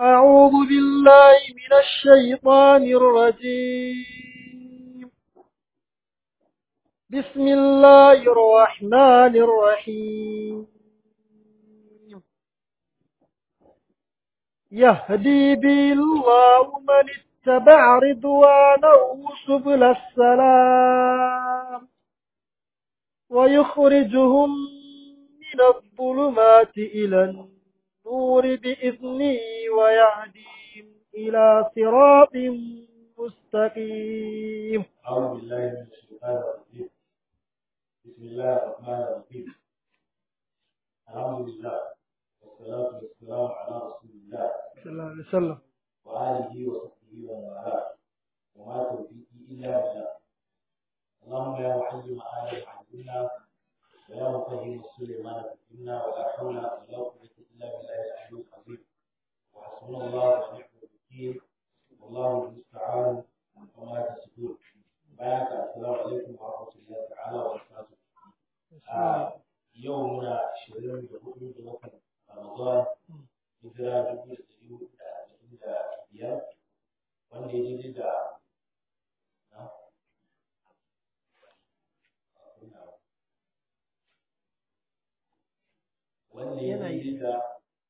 أعوذ بالله من الشيطان الرجيم بسم الله الرحمن الرحيم يهدي به الله من اتبع رضوانه سبل السلام ويخرجهم من الظلمات إلى النور بإذنه ويهديهم إلى صراط مستقيم أعوذ بالله من الشيطان الرجيم بسم الله الرحمن الرحيم الحمد لله والصلاة والسلام على رسول الله صلى الله عليه وسلم وآله وصحبه ومن والاه وما توفيقي إلا بالله اللهم يا معلم آدم علمنا ويا مفهم سليمان فهمنا ولا حول ولا قوة إلا بالله العلي العظيم وحسبنا الله ونعم الوكيل والله المستعان وما تصفون بارك السلام عليكم ورحمة الله تعالى وبركاته yau muna ashirin da hudu da watan Ramadan hijira dubu da ɗari hudu da arba'in da biyar wanda ya daidai da wanda ya daidai da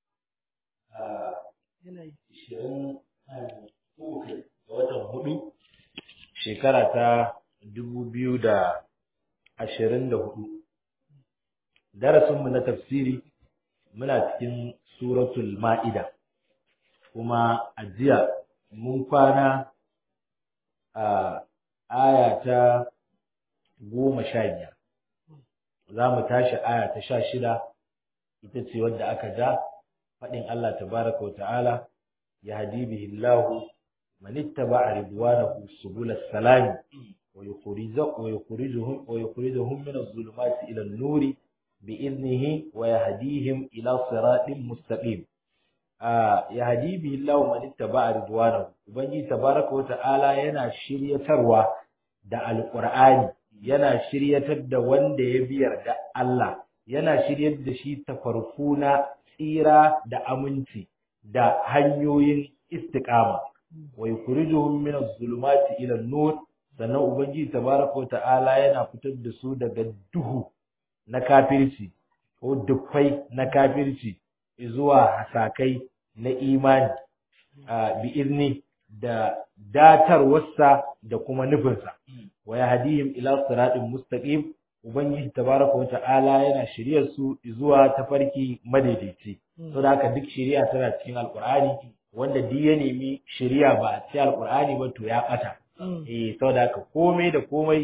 ashirin uku ga watan hudu shekara ta dubu biyu da ashirin da hudu darasinmu na tafsiri muna cikin suratul ma'ida kuma a jiya mun kwana a aya ta goma sha biyar za mu tashi aya ta sha shida ita ce wadda aka ja faɗin Allah tabaraka wa ta'ala ya hadi bihi Allah man ittaba'a ridwanahu subul salam wa yukhrijuhum wa yukhrijuhum min adh-dhulumati ila an-nuri بإذنه ويهديهم إلى صراط مستقيم يهدي به الله من اتبع رضوانه ubangiji tabaraka wa ta'ala yana shiryatarwa da alqur'ani yana shiryatar da wanda ya biyar da Allah yana shiryar da shi tafarku na tsira da aminci da hanyoyin istiqama wa yukhrijuhum min adh-dhulumati ila an-nur sannan ubangiji tabaraka wa ta'ala yana fitar da su daga duhu na kafirci ko dukkai na kafirci zuwa hasakai na imani bi izni da datarwarsa da kuma nufinsa wa yahdihim ila siratin mustaqim ubangiji tabaraka wa ta'ala yana shiryar su zuwa tafarki madaidaici saboda haka duk shiriya tana cikin alqur'ani wanda duk ya nemi shiriya ba a cikin alqur'ani ba to ya bata eh saboda haka komai da komai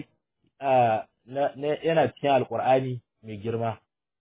yana cikin alqur'ani mai girma.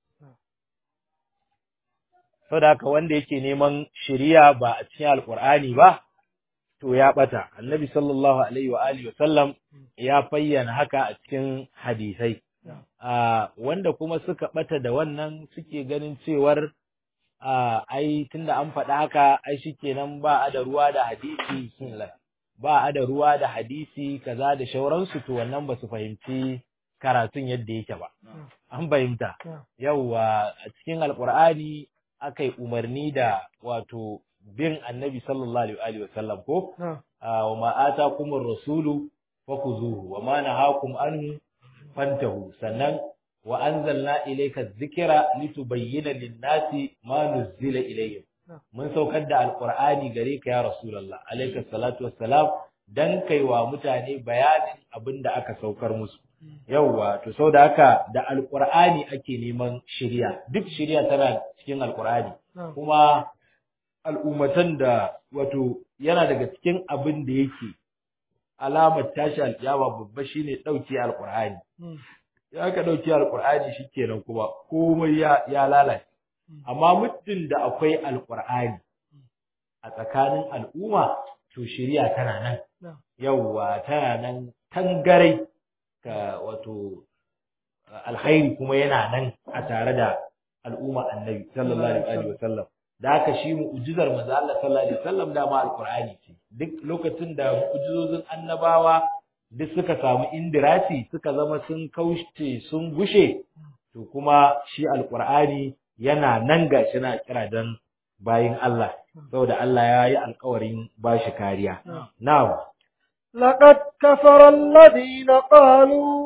Saboda haka wanda yake neman shiriya ba a cikin Alƙur'ani ba, to ya ɓata. Annabi sallallahu Alaihi wa Alihi sallam ya fayyana haka a cikin hadisai. Wanda kuma suka ɓata da wannan suke ganin cewar ai tunda an faɗa haka ai shikenan ba a da ruwa da hadisi ba a da ruwa da hadisi kaza da shauransu to wannan ba su fahimci karatun yadda yake ba. An fahimta. Yawwa a cikin Alƙur'ani aka yi umarni da wato bin annabi sallallahu alaihi wa sallam ko? Wa ma atakumur rasulu fakhuzuhu wa ma nahakum anhu fantahu sannan wa anzalna ilayka dhikra litubayyana lin-nasi ma nuzila ilayhim mun saukar da alqur'ani gare ka ya rasulullah alayka salatu wassalam dan kaiwa mutane bayanin abin da aka saukar musu yauwa to sau da haka da alkur'ani ake neman shirya duk shirya tana cikin alkur'ani kuma al'ummatan da wato yana daga cikin abin da yake alamar tashi alkiyama babba shine dauke alkur'ani ya ka dauke alkur'ani shikenan kuma komai ya ya lalace amma muddin da akwai alkur'ani a tsakanin al'umma to shirya tana nan yauwa tana nan tangarai ka wato alkhairi kuma yana nan a tare da al'umma annabi sallallahu alaihi wasallam da haka shi mu'jizar manzo Allah sallallahu alaihi wasallam da ma alqur'ani ce duk lokacin da mu'jizozin annabawa duk suka samu indirati suka zama sun kaushe sun gushe to kuma shi alqur'ani yana nan gashi na kira dan bayin Allah saboda Allah ya yi alkawarin bashi kariya na'am لقد كفر الذين قالوا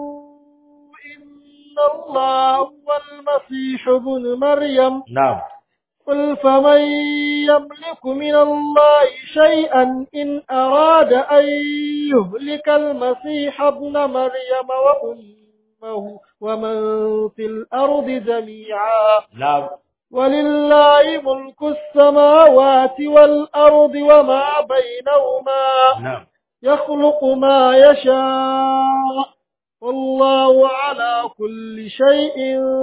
إن الله هو المسيح ابن مريم na'am قل فمن يملك من الله شيئا إن أراد أن يهلك المسيح ابن مريم وأمه ومن في الأرض جميعا na'am ولله ملك السماوات والأرض وما بينهما na'am يخلق ما يشاء والله على كل شيء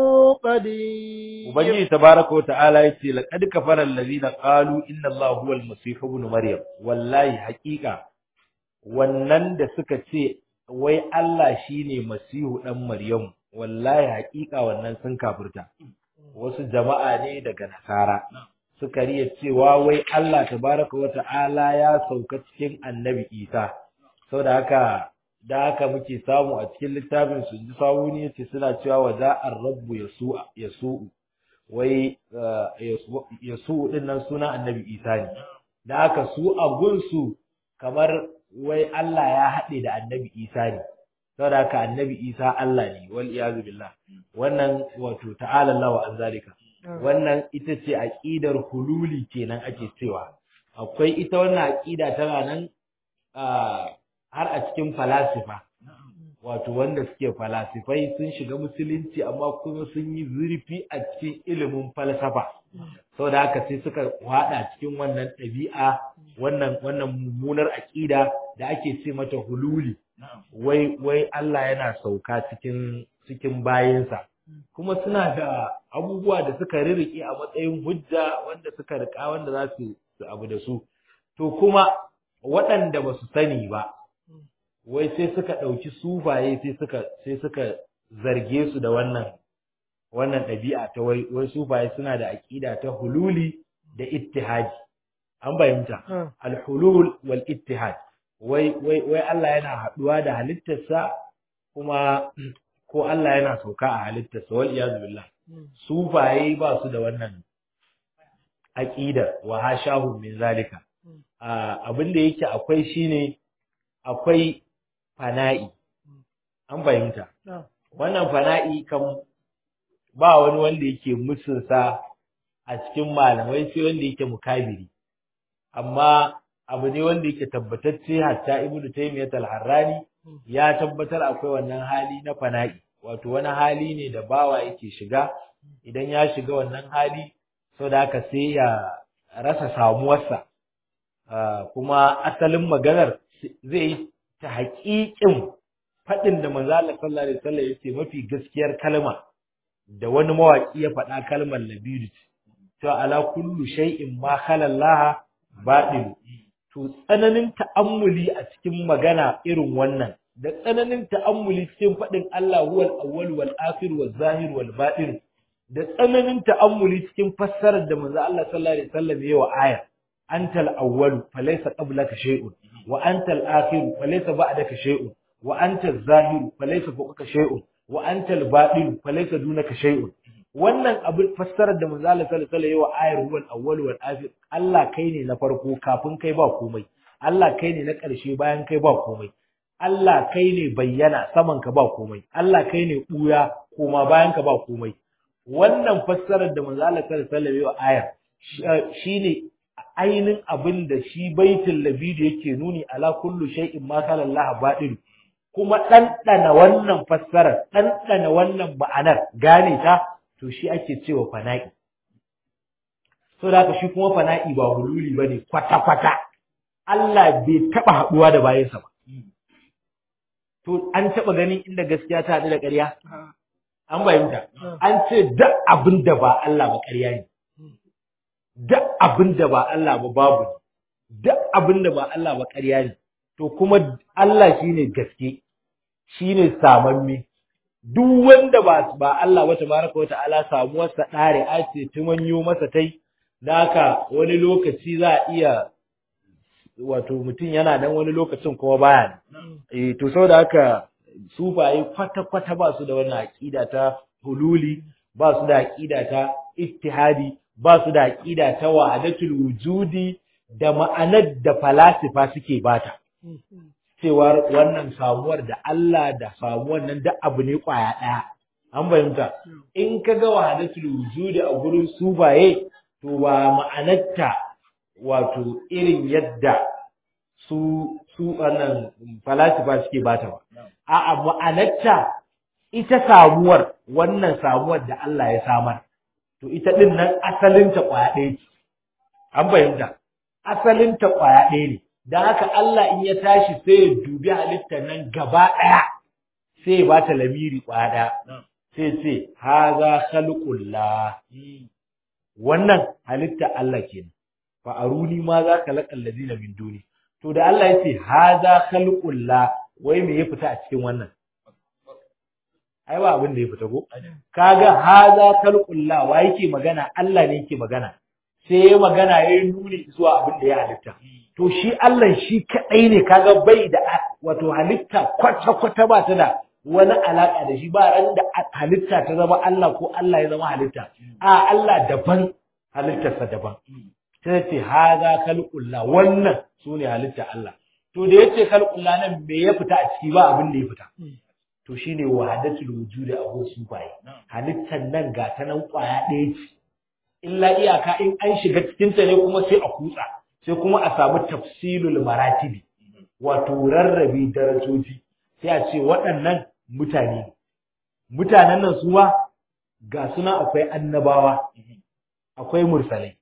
قدير Ubangiji tabaraka wa ta'ala yace laqad kafara allazina qalu inna Allaha huwal masih ibn maryam wallahi haqiqa wannan da suka ce wai Allah shine masihu dan maryam wallahi haqiqa wannan sun kafirta wasu jama'a ne daga nasara suka riya cewa wai Allah tabaraka wa ta'ala ya sauka cikin annabi Isa saboda haka da haka muke samu a cikin littafin su ji sawuni yace suna cewa wa za'ar rabbu yasu yasu wai yasu din nan suna annabi Isa ne da haka su a gunsu kamar wai Allah ya haɗe da annabi Isa ne saboda haka annabi Isa Allah ne wal iyazu billah wannan wato ta'ala Allah wa an zalika wannan ita ce aqidar hululi kenan ake cewa akwai ita wannan aqida tana nan har a cikin falasifa wato wanda suke falasifai sun shiga musulunci amma kuma sun yi zurfi a cikin ilimin falsafa saboda haka sai suka wada cikin wannan ɗabi'a wannan wannan mummunar aqida da ake ce mata hululi wai wai Allah yana sauka cikin cikin bayinsa kuma suna da abubuwa da suka ririke a matsayin hujja wanda suka rika wanda za su abu da su to kuma waɗanda ba su sani ba wai sai suka ɗauki sufaye sai suka sai suka zarge su da wannan wannan ɗabi'a ta wai wai sufaye suna da aƙida ta hululi da ittihadi an fahimta al-hulul wal ittihad wai wai wai Allah yana haɗuwa da halittarsa kuma ko Allah yana sauka a halittarsa wal iyazu billah sufaye ba su da wannan aqida wa hashahu min zalika abin da yake akwai shine akwai fana'i an fahimta wannan fana'i kan ba wani wanda yake musunsa a cikin malamai sai wanda yake mukabiri amma abu ne wanda yake tabbatacce hatta ibnu taymiyyah al-harrani ya tabbatar akwai wannan hali na fana'i wato wani hali ne da bawa yake shiga idan ya shiga wannan hali so da haka sai ya rasa samuwarsa kuma asalin maganar zai yi ta haƙiƙin faɗin da manzo Allah sallallahu alaihi wasallam yace mafi gaskiyar kalma da wani mawaki ya faɗa kalmar labidu to ala kullu shay'in ma khala Allah batil to tsananin ta'ammuli a cikin magana irin wannan da tsananin ta'ammuli cikin faɗin Allah huwal awwal wal akhir wal zahir wal batin da tsananin ta'ammuli cikin fassarar da manzo Allah sallallahu alaihi wasallam yayi wa ayar antal awwal falaysa qablaka shay'un wa antal akhir falaysa ba'daka shay'un wa antal zahir falaysa fawqaka shay'un wa antal batin falaysa dunaka shay'un wannan abin fassarar da manzo Allah sallallahu alaihi wasallam yayi wa ayar huwal awwal wal akhir Allah kai ne na farko kafin kai ba komai Allah kai ne na ƙarshe bayan kai ba komai Allah kai ne bayyana saman ka ba komai Allah kai ne ɓuya koma bayan ka ba komai wannan fassarar da manzo Allah sallallahu alaihi wasallam ayar shine ainin abin da shi baitul labidi yake nuni ala kullu shay'in ma kana Allah baɗin kuma ɗanɗana wannan fassarar ɗanɗana wannan ma'anar gane ta to shi ake cewa fana'i so da haka shi kuma fana'i ba hululi bane kwata-kwata Allah bai taɓa haɗuwa da bayansa ba to an taɓa ganin inda gaskiya ta haɗu da ƙarya an bayyanta an ce duk abin da ba Allah ba ƙarya ne duk abin da ba Allah ba babu ne duk abin da ba Allah ba ƙarya ne to kuma Allah shine gaske shine samamme duk wanda ba ba Allah ba tabaraka wata'ala samuwar sa dare a ce tumanyo masa tai da haka wani lokaci za a iya wato mutum yana nan wani lokacin kuma baya eh to saboda haka sufaye kwata-kwata ba su da wannan aƙida ta hululi ba su da aƙida ta ittihadi ba su da aqida ta wahdatul wujudi da ma'anar da falasifa suke bata cewa wannan samuwar da Allah da samuwar nan da abu ne kwaya ɗaya an fahimta in ka ga wahdatul wujudi a gurin subaye to ba ma'anarta wato irin yadda su su wannan falasifa suke bata ba a'a ma'anarta ita samuwar wannan samuwar da Allah ya samar to ita din nan asalinta kwaya ɗaya ce an fahimta asalinta kwaya ɗaya ne don haka Allah in ya tashi sai ya dubi halittar nan gaba ɗaya sai ya bata lamiri kwaya ɗaya sai ce haza khalqullah wannan halitta Allah kenan fa aruni ma za ka laqal ladina min duni to da Allah ya ce haza khalqullah wai me ya fita a cikin wannan ai ba abin da ya fita ko kaga haza khalqullah wa yake magana Allah ne yake magana sai ya magana ya nuni zuwa abin da ya halitta to shi Allah shi kadai ne kaga bai da wato halitta kwata kwata ba ta da wani alaka da shi ba ran da halitta ta zama Allah ko Allah ya zama halitta a Allah daban halittarsa daban sai ce haza khalqullah wannan sune halitta Allah to da yace khalqullah nan me ya fita a ciki ba abin da ya fita to shine wahadatul wujudi a gun sufaye halittar nan ga ta nan kwaya ɗaya ce illa iyaka in an shiga cikin ta ne kuma sai a kutsa sai kuma a samu tafsilul maratibi wato rarrabe darajoji sai a ce waɗannan mutane mutanen nan suwa ga suna akwai annabawa akwai mursalai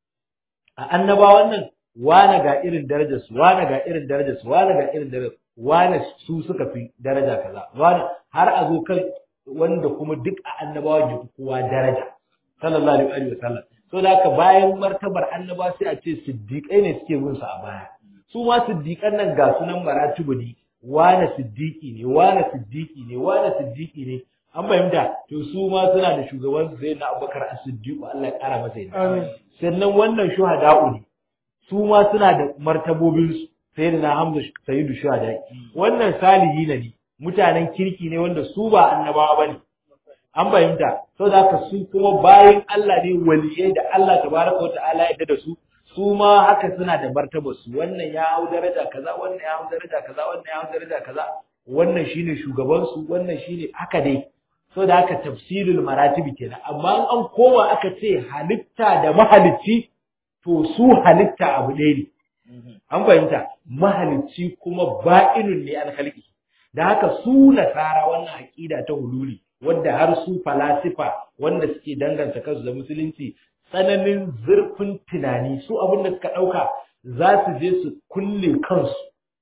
a annabawan nan wane ga irin darajarsu wane ga irin darajarsu wane ga irin darajarsu wane su suka fi daraja kaza wane har a zo kan wanda kuma duk a annabawan ya fi kowa daraja sallallahu alaihi wa sallam so da haka bayan martabar annaba sai a ce siddiƙai ne suke bin su a baya su ma siddiƙan nan ga sunan maratibu ne wane siddiƙi ne wane siddiƙi ne wane siddiƙi ne an fahimta to su ma suna da shugaban su sai na abubakar as-siddiq Allah ya kara masa yadda sannan wannan shuhada'u ne su ma suna da martabobin su sai da na hamza sayyidu shuhada wannan salihi ne mutanen kirki ne wanda su ba annabawa bane an fahimta saboda haka su kuma bayan Allah ne waliyai da Allah tabaraka wata'ala ya da su su ma haka suna da martabar su wannan ya hau daraja kaza wannan ya hau daraja kaza wannan ya hau daraja kaza wannan shine shugaban su wannan shine haka dai saboda haka tafsirul maratibi kenan amma an koma aka ce halitta da mahalicci to su halitta abu ɗaya ne an fahimta mahalicci kuma ba'inun ne an khalqi da haka su nasara wannan aqida ta hululi wanda har su falasifa wanda suke danganta kansu da musulunci tsananin zurfin tunani su abin da suka ɗauka za su je su kulle kansu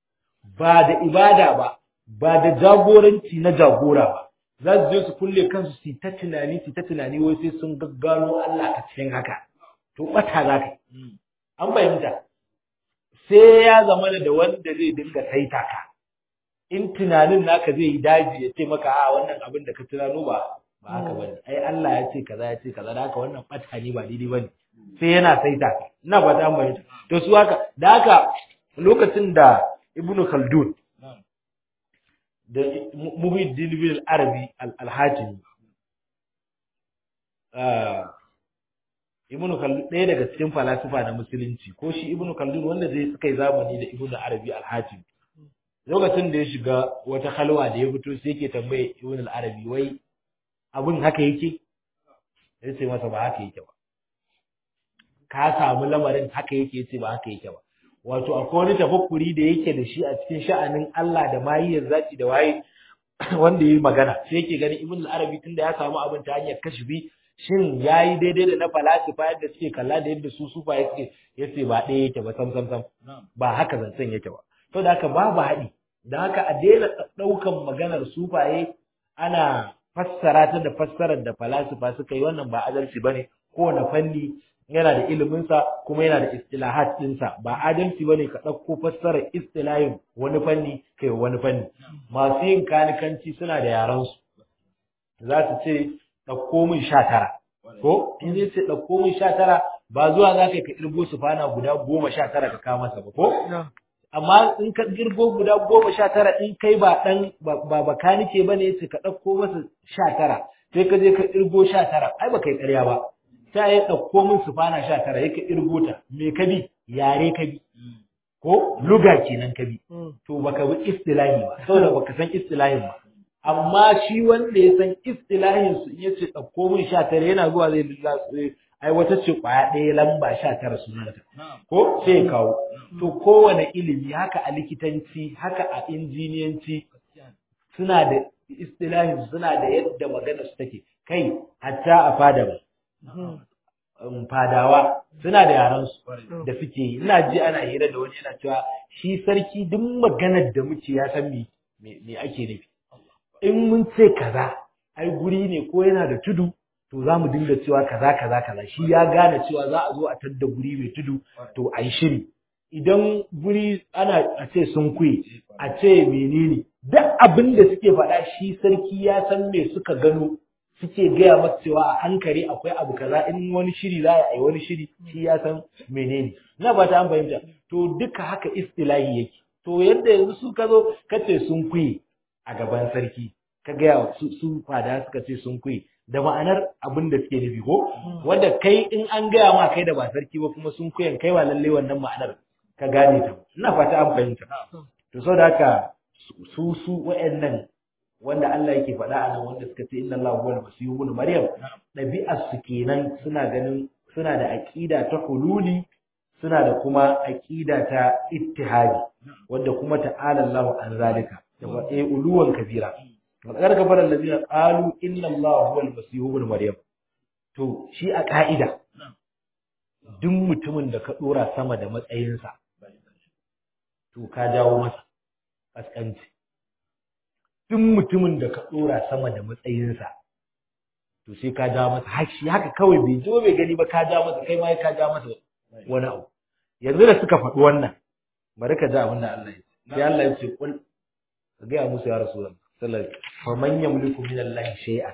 ba da ibada ba ba da jagoranci na jagora ba za su je su kulle kansu su ta tunani su ta tunani wai sai sun gaggano Allah a cikin haka to bata za ka an fahimta sai ya zama da wanda zai dinga saita ka in tunanin naka zai yi daji ya ce maka a wannan abin da ka tunano ba ba haka bane ai Allah ya ce kaza ya ce kaza da haka wannan bata ne ba daidai bane sai yana saita ka ina ba ta mai to su haka da haka lokacin da Ibn Khaldun da Muhyiddin bin al-Arabi al-Hatimi Ibn Khaldun ɗaya daga cikin falasifa na musulunci ko shi Ibn Khaldun wanda zai suka yi zamani da Ibn Arabi al-Hatimi lokacin da ya shiga wata halwa da ya fito sai yake tambaye Ibn al-Arabi wai abin haka yake ya ce masa ba haka yake ba ka samu lamarin haka yake yace ba haka yake ba wato akwai wani tafakkuri da yake da shi a cikin sha'anin Allah da mahiyar zati da waye wanda yayi magana sai yake gani Ibn al-Arabi tunda ya samu abin ta hanyar kashfi shin yayi daidai da na falasifa yadda suke kalla da yadda su sufa yake yace ba ɗaya yake ba sam sam sam ba haka zancen yake ba to da haka babu haɗi da haka a daina ɗaukan maganar sufaye ana fassara ta da fassarar da falasifa suka yi wannan ba adalci bane kowane fanni yana da iliminsa kuma yana da istilahat ɗinsa ba adalci bane ka ɗauko fassarar istilahin wani fanni kai wani fanni masu yin kanikanci suna da yaransu za su ce ɗauko min sha tara ko in zai ce ɗauko min sha tara ba zuwa za ka irgo su fana guda goma sha tara ka kawo masa ba ko amma in ka girgo guda goma sha tara in kai ba ɗan ba bakanike ba ne ce ka ɗauko masa sha tara sai ka je ka irgo sha tara ai ba kai ƙarya ba ta yi ɗauko min sufana sha tara yake irgota me ka bi yare ka bi ko luga kenan ka bi to baka bi istilahi ba saboda baka san istilahin ba amma shi wanda ya san istilahin su in yace ɗauko min sha tara yana zuwa zai lissa- ai wata ce kwaya ɗaya lamba sha tara sunanta ko sai ya kawo to kowane ilimi haka a likitanci haka a injiniyanci suna da istilahin suna da yadda magana su take kai hatta a fada ba um, fadawa suna da yaran su da suke yi ina ji ana hira da wani yana cewa shi sarki duk maganar da muke ya san me me me ake nufi in mun ce kaza ai guri ne ko yana da tudu to za mu dinga cewa kaza kaza kaza shi ya gane cewa za a zo a tadda guri mai tudu to a yi shiri idan guri ana a ce sun kuye a ce menene duk abin da suke faɗa shi sarki ya san me suka gano suke gaya masa cewa a hankali akwai abu kaza in wani shiri za a yi wani shiri shi ya san menene na ba ta an fahimta to duka haka istilahi yake to yadda yanzu su ka zo ka ce sun kuye a gaban sarki ka gaya wa su, su fada suka ce sun kuye da ma'anar abin da suke nufi ko wanda kai in an gaya ma kai da ba sarki ba kuma sun kuyan kai ba lalle wannan ma'anar ka gane ta ina fata an fahimta to saboda haka su su wa'annan wanda Allah yake faɗa a nan wanda suka ce inna Allah huwa al-masih ibn maryam ɗabi'ar su kenan suna ganin suna da aqida ta hululi suna da kuma aqida ta ittihadi wanda kuma ta'ala Allah an zalika da wa eh uluwan kabira Matsakar kafar allazina qalu inna Allah huwa al-masih ibn maryam to shi a ka'ida duk mutumin da ka dora sama da matsayinsa to ka jawo masa kaskanci duk mutumin da ka dora sama da matsayinsa to sai ka jawo masa hashi haka kawai bai zo bai gani ba ka jawo masa kai ma ka jawo masa wani abu yanzu da suka faɗi wannan bari ka ji abin da Allah ya ce sai Allah ya ce kul ka ga musu ya rasulullah sallallahu alaihi wasallam faman yamliku min Allah shay'an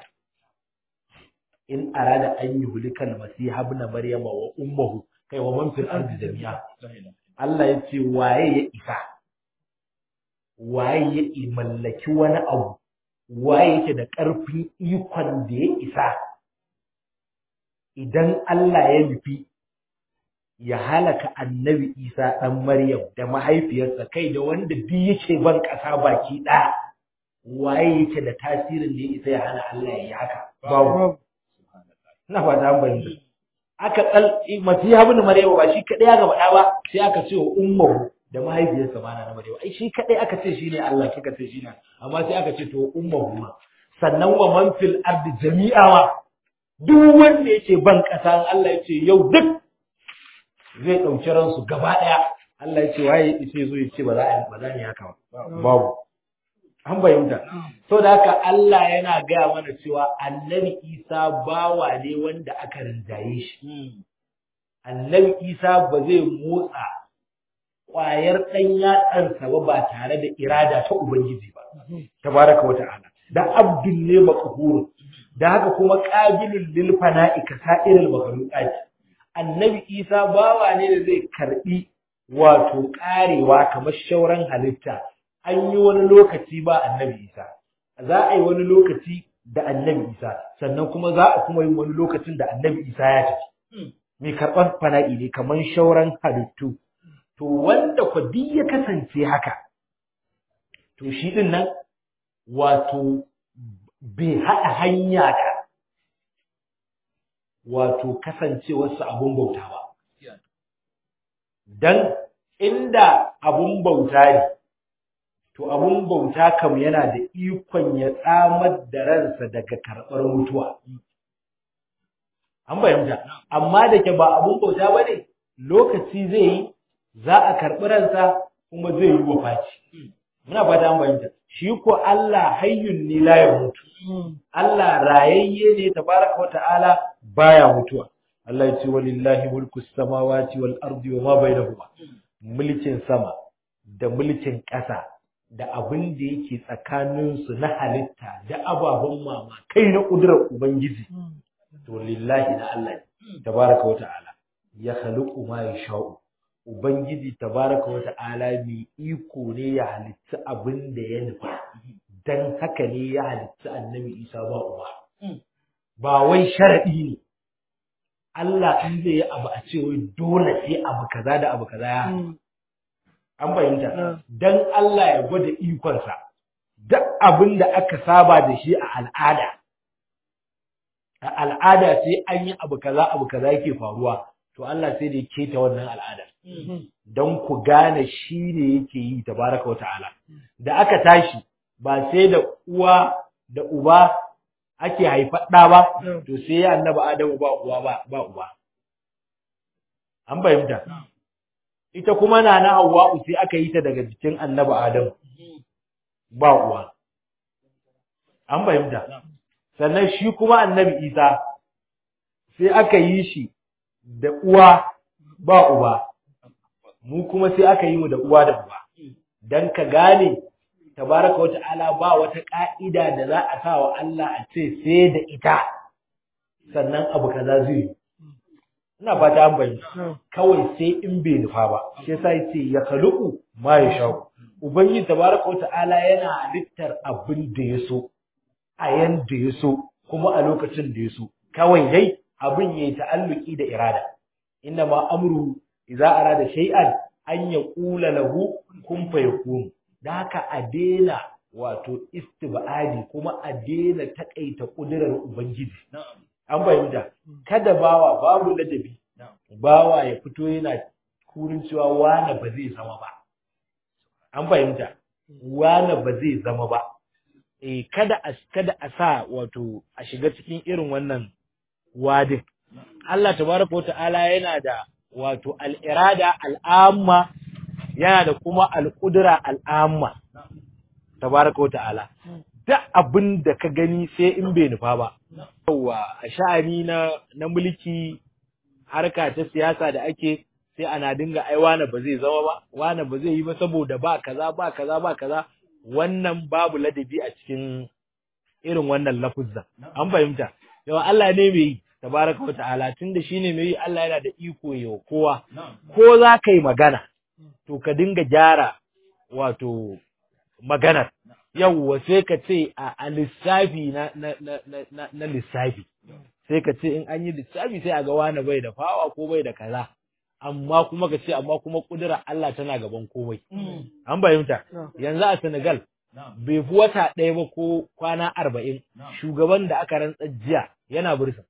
in arada an yuhlika al-masih ibn maryama wa ummuhu kai wa man fil ardi jami'a Allah ya ce waye ya isa waye ya mallaki wani abu waye yake da ƙarfin ikon da ya isa idan Allah ya nufi ya halaka annabi Isa ɗan Maryam da mahaifiyarsa kai da wanda duk yake ban ƙasa baki ɗaya waye yake da tasirin da ya isa ya hana Allah ya yi haka babu ina fata an bayyana aka kal masiha ibn Maryam ba shi kadai aka faɗa ba sai aka ce wa ummu da mahaifiyarsa ma na Maryam ai shi kadai aka ce shine Allah kika ce shine amma sai aka ce to ummu ma sannan wa man fil ardi jami'a wa duk wanda yake ban kasa Allah ya ce yau duk zai dauki ransu gaba daya Allah ya ce waye yace zo ya ce ba za a ba za ni haka ba babu an bayyana so da haka Allah yana gaya mana cewa annabi Isa bawa ne wanda aka rinjaye shi annabi Isa ba zai motsa ƙwayar ɗan yatsansa ba ba tare da irada ta Ubangiji ba tabaraka wa ta'ala da abdul ne maqhur da haka kuma qabilul lil fana'i ka sa'iril makhluqat annabi Isa bawa ne da zai karbi wato karewa kamar shauran halitta an yi wani lokaci ba annabi Isa za a yi wani lokaci da annabi Isa sannan kuma za a kuma yi wani lokacin da annabi Isa ya tafi mai karɓar fana'i ne kamar shauran halittu to wanda kwa duk ya kasance haka to shi din nan wato bai haɗa hanya da wato kasancewarsa abun bauta ba dan inda abun bauta ne to abun bauta kam yana da ikon ya tsamar da ransa daga karɓar mutuwa an bayyanta amma da ke ba abun bauta ba ne lokaci zai yi za a karɓi ransa kuma zai yi wafaci muna fata an bayyanta shi ko Allah hayyun ne la ya mutu Allah rayayye ne tabaraka wa ta'ala baya mutuwa Allah ya ce walillahi mulku samawati wal ardi wa ma bainahuma mulkin sama da mulkin ƙasa da abin da yake tsakaninsu na halitta da ababen mama kai na ƙudurar Ubangiji, to lillahi na Allah ne, tabaraka wa ta'ala, ya halittu ma ya sha'u. Ubangiji tabaraka wa ta'ala mai iko ne ya halitta abin da ya nufa, don haka ne ya halitta annabi Isa ba uba. Ba wai sharaɗi ne, Allah in zai yi abu a ce wai dole sai abu kaza da abu kaza ya haɗu. An fahimta. Dan Allah ya gwada ikonsa. Duk abin da aka saba da shi a al'ada. A al'ada sai an yi abu kaza abu kaza yake faruwa. To Allah sai da ya keta wannan al'adar. Don ku gane shi ne yake yi tabaraka wa ta'ala. Da aka tashi ba sai da uwa da uba ake haifar ɗa ba, to sai ya annaba Adamu ba uwa ba, ba uba. An fahimta. Ita kuma na na Hawwa'u sai aka yi ta daga jikin annaba Adamu ba uwa. An fahimta. Sannan shi kuma annabi Isa sai aka yi shi da uwa ba uba. Mu kuma sai aka yi mu da uwa da uba. Dan ka gane tabaraka wa ta'ala ba wata ka'ida da za a sa wa Allah a ce sai da ita sannan abu kaza zai yi ina fata an bayyana kawai sai in bai nufa ba shi yasa yace ya khaluqu ma yasha ubangiji tabaraka wa ta'ala yana halittar abin da ya so a yanda ya so kuma a lokacin da ya so kawai dai abin yayi ta'alluki da irada inna ma amru idza arada shay'an an yaqula lahu kun fayakun da haka a daina wato istibadi kuma a daina takaita kudirar ubangiji an fahimta kada bawa babu ladabi bawa ya fito yana kurin cewa wane ba zai zama ba an fahimta wane ba zai zama ba eh kada a kada a sa wato a shiga cikin irin wannan wadin Allah tabaraka ta'ala yana da wato al-irada al-amma yana da kuma al-qudra al-amma tabaraka wa ta'ala duk abin da ka gani sai in bai nufa ba yawa a sha'ani na na mulki harka ta siyasa da ake sai ana dinga ai wane ba zai zama ba wane ba zai yi ba saboda ba kaza ba kaza ba kaza wannan babu ladabi a cikin irin wannan lafuzza an fahimta yawa Allah ne mai yi tabaraka wa ta'ala tunda shine mai yi Allah yana da iko yau kowa ko za ka yi magana to ka dinga gyara wato maganar yawwa sai ka ce a lissafi na, na, na, na, na lissafi sai ka ce in an yi lissafi sai a ga wani bai da fawa ko bai da kaza amma kuma ka ce amma kuma kudura Allah tana gaban komai an fahimta yanzu a Senegal bai fi wata ɗaya ba ko kwana arba'in shugaban da aka rantsar jiya yana bursa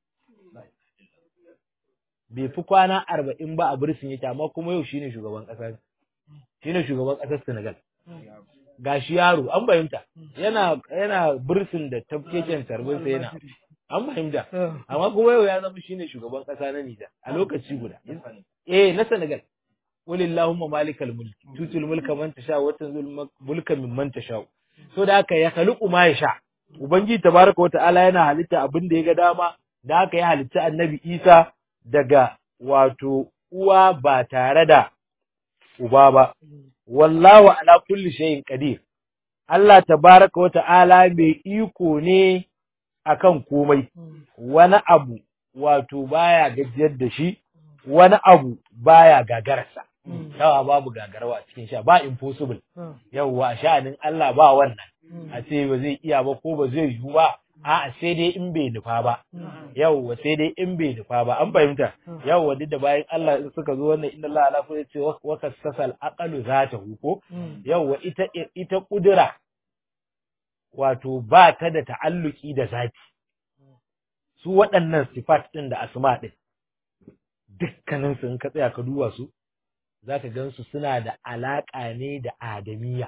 bai fi kwana arba'in ba a bursin yake amma kuma yau shine shugaban ƙasar shine shugaban ƙasar Senegal gashi yaro an fahimta yana yana bursin da tafkeken tarbin sa yana an fahimta amma kuma yau ya zama shine shugaban kasa na Nijar a lokaci guda eh na Senegal walillahumma malikal mulk tutul mulka man tasha wa tanzul mulka mimman tasha so da haka ya khaliqu ma yasha ubangiji tabaraka wa ta'ala yana halitta abin da ya ga dama da haka ya halitta annabi Isa daga wato uwa ba tare da uba ba wallahu ala kulli shay'in qadir Allah tabaraka wa ta'ala mai iko ne akan komai wani abu wato baya gajiyar da shi wani abu baya gagararsa yawa babu gagarwa a cikin sha ba impossible yawwa a sha'anin Allah ba wannan a ce ba zai iya ba ko ba zai yiwu ba a'a sai dai in bai nufa ba yawwa sai dai in bai nufa ba an fahimta yawwa duk da bayan Allah in suka zo wannan inna Allah ala kulli ce wa kasasal aqalu zatahu ko yawwa ita ita kudura wato ba ta da ta'alluki da zati su waɗannan sifat ɗin da asma ɗin dukkanin su in ka tsaya ka duba su zaka gan su suna da alaƙa ne da adamiya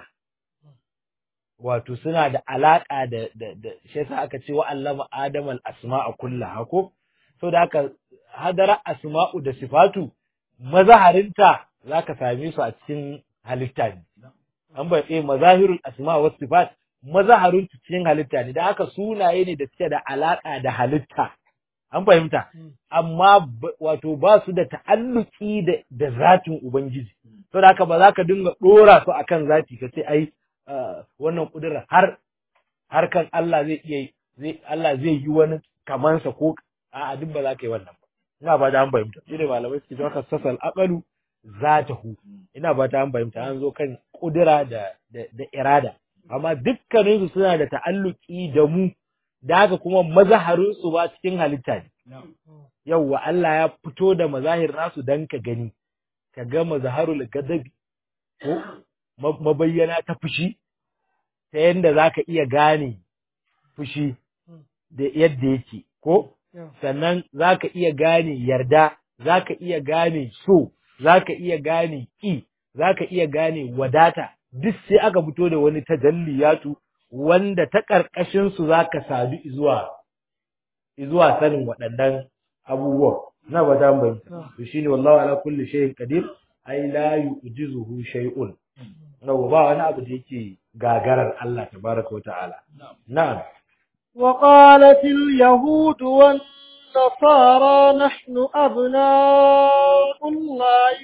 wato suna da alaƙa da da da shi yasa aka ce wa allama adam al asma'a kullaha ko so da haka hadara asma'u da sifatu mazaharinta zaka same su a cikin halitta ne an bai tsaye mazahirul asma wa sifat mazaharun cikin halitta ne da haka sunaye ne da suke da alaka da halitta an fahimta amma wato ba su da ta'alluki da da zatin ubangiji to da haka ba za ka dinga dora su akan zati ka ce ai wannan kudura har har kan Allah zai iya zai Allah zai yi wani kamansa ko a duk ba za ka yi wannan ba ina ba da an fahimta shi ne malamai suke cewa kasasal aqalu zatahu ina ba ta an fahimta an zo kan kudura da da irada amma dukkaninsu suna da ta'alluki da mu da haka kuma mazaharinsu ba cikin halitta ne yawwa Allah ya fito da mazahir nasu dan ka gani ka ga mazaharul gadabi ko mabayyana ta fushi ta yanda zaka iya gane fushi da yadda yake ko sannan zaka iya gane yarda zaka iya gane so zaka iya gane ki zaka iya gane wadata duk sai aka fito da wani tajalliyatu wanda ta karkashin su zaka sadu zuwa zuwa sanin waɗannan abubuwan na ba ta bai to shine wallahu ala kulli shay'in qadir ai la yu'jizuhu shay'un nawa ba wani abu da yake gagarar Allah tabaraka wa ta'ala na'am وقالت اليهود والنصارى نحن أبناء الله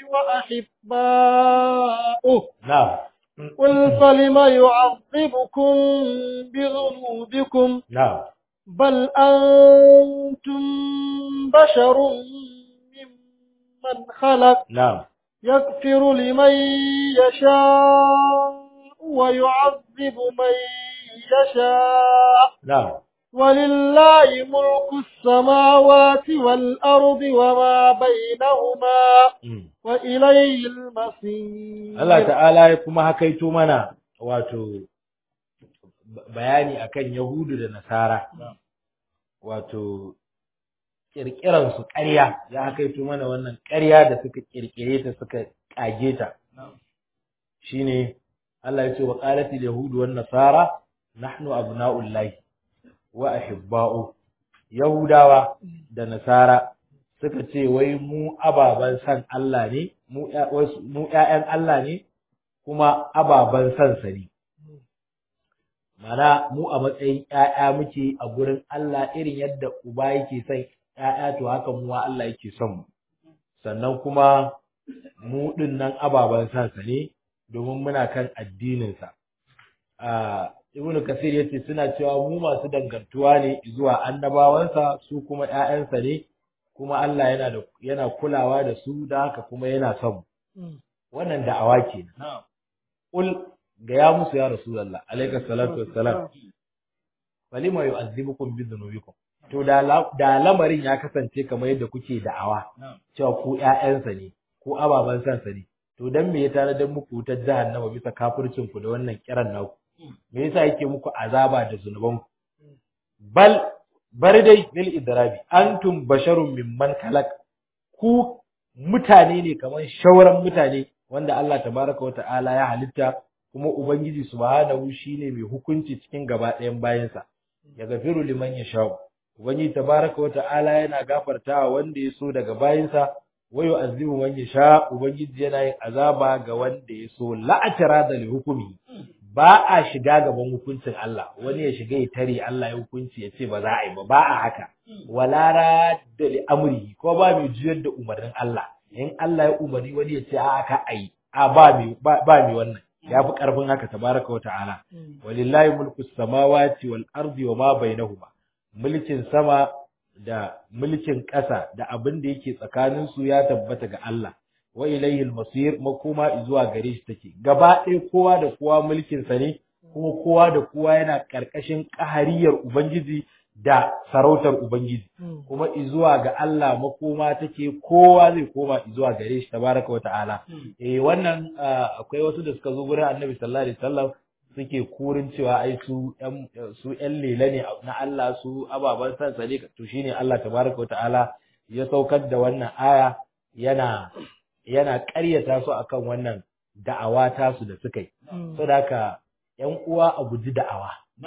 وأحباؤه na'am قل فلم يعذبكم بذنوبكم na'am بل أنتم بشر ممن خلق na'am يغفر لمن يشاء ويعذب من يشاء na'am ولله ملك السماوات والأرض وما بينهما mm. وإليه المصير Allah ta'ala ya kuma hakaito mana wato b- bayani akan Yahudu da Nasara wato kirkiran su ƙarya ya hakaito mana wannan ƙarya da suka kirkire ta suka kage ta shine Allah ya ce wa qalatil yahudu wan nasara nahnu abna'ullahi wa ahibba'u yahudawa da nasara suka ce wai mu ababan san Allah ne mu ƴa- wasu- mu ƴaƴan Allah ne kuma ababan san sa ne mana mu a matsayin ƴaƴa muke a gurin Allah irin yadda uba yake son ƴaƴa to haka mu ma Allah yake son mu sannan kuma mu din nan ababan san sa ne domin muna kan addinin sa a Ibn Kasir yace suna cewa mu masu dangantuwa ne zuwa annabawansa su kuma ƴaƴansa ne kuma Allah yana da yana kulawa da su da haka kuma yana son mu wannan da'awa kenan Ul ga ya musu ya Rasulullah alayka salatu wassalam falima yu'azzibukum bi dhunubikum to da la- da lamarin ya kasance kamar yadda kuke da'awa cewa ku ƴaƴansa ne ko ababan sansa ne to dan me ya tare da muku wutar jahannama bisa kafircin ku da wannan kiran naku me yasa yake muku azaba da zunuban ku bal bar dai lil idrabi antum basharun mimman khalaq ku mutane ne kamar shauran mutane wanda Allah tabaraka wata'ala ya halitta kuma ubangiji subhanahu shine mai hukunci cikin gaba ɗayan bayansa ya gafiru liman yasha ubangiji tabaraka wata'ala yana gafartawa wanda ya so daga bayansa wa yu'azzibu man yasha ubangiji yana yin azaba ga wanda ya so la'atara da li hukumi ba a shiga gaban hukuncin Allah wani ya shiga ya tare Allah ya hukunci ya ce ba za a yi ba ba a haka wala radda li amri ko ba mai juyar da umarnin Allah in Allah ya umarni wani ya ce a ka ayi a ba mai ba mai wannan ya fi karfin haka tabaraka wa ta'ala walillahi mulku samawati wal ardi wa ma bainahuma mulkin sama da mulkin ƙasa da abin da yake tsakanin su ya tabbata ga Allah wa ilayhi al-masir makoma zuwa gare shi take gaba ɗaya kowa da kowa mulkin sa ne kuma kowa da kowa yana ƙarƙashin ƙahariyar ubangiji da sarautar ubangiji kuma izuwa ga Allah makoma take kowa zai koma izuwa gare shi tabaraka wa ta'ala eh wannan ah, akwai wasu da suka zo gurin Annabi sallallahu alaihi wasallam suke kurin cewa ai su ƴan su ƴan lela ne na Allah su ababan san sa ne to shine Allah tabaraka wa ta'ala ya saukar da wannan aya yana yana ƙaryata su akan wannan da'awa tasu da suka yi saboda haka ƴan uwa a guji da'awa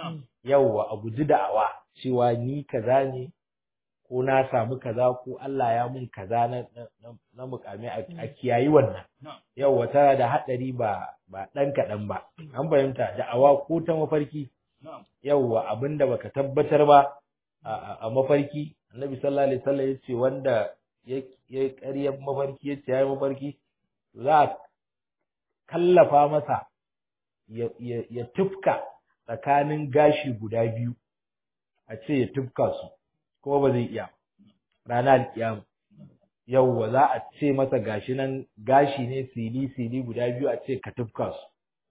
yawwa a guji da'awa cewa ni kaza ne ko na samu kaza ko Allah ya mun kaza na na, na, na mukami a, a kiyayi wannan yawwa tana da haɗari ba ba ɗan kaɗan ba an fahimta da'awa ko ta mafarki yawwa abinda baka tabbatar ba a, a, a mafarki annabi sallallahu alaihi wasallam yace wanda ya ya ƙaryar mafarki yace yayi mafarki za a kallafa masa ya, ya, ya tufka tsakanin gashi guda biyu a ce ya tufka su kuma ba zai iya ranar kiyama yauwa za a ce masa gashi nan gashi ne sili sili guda biyu a ce ka tufka su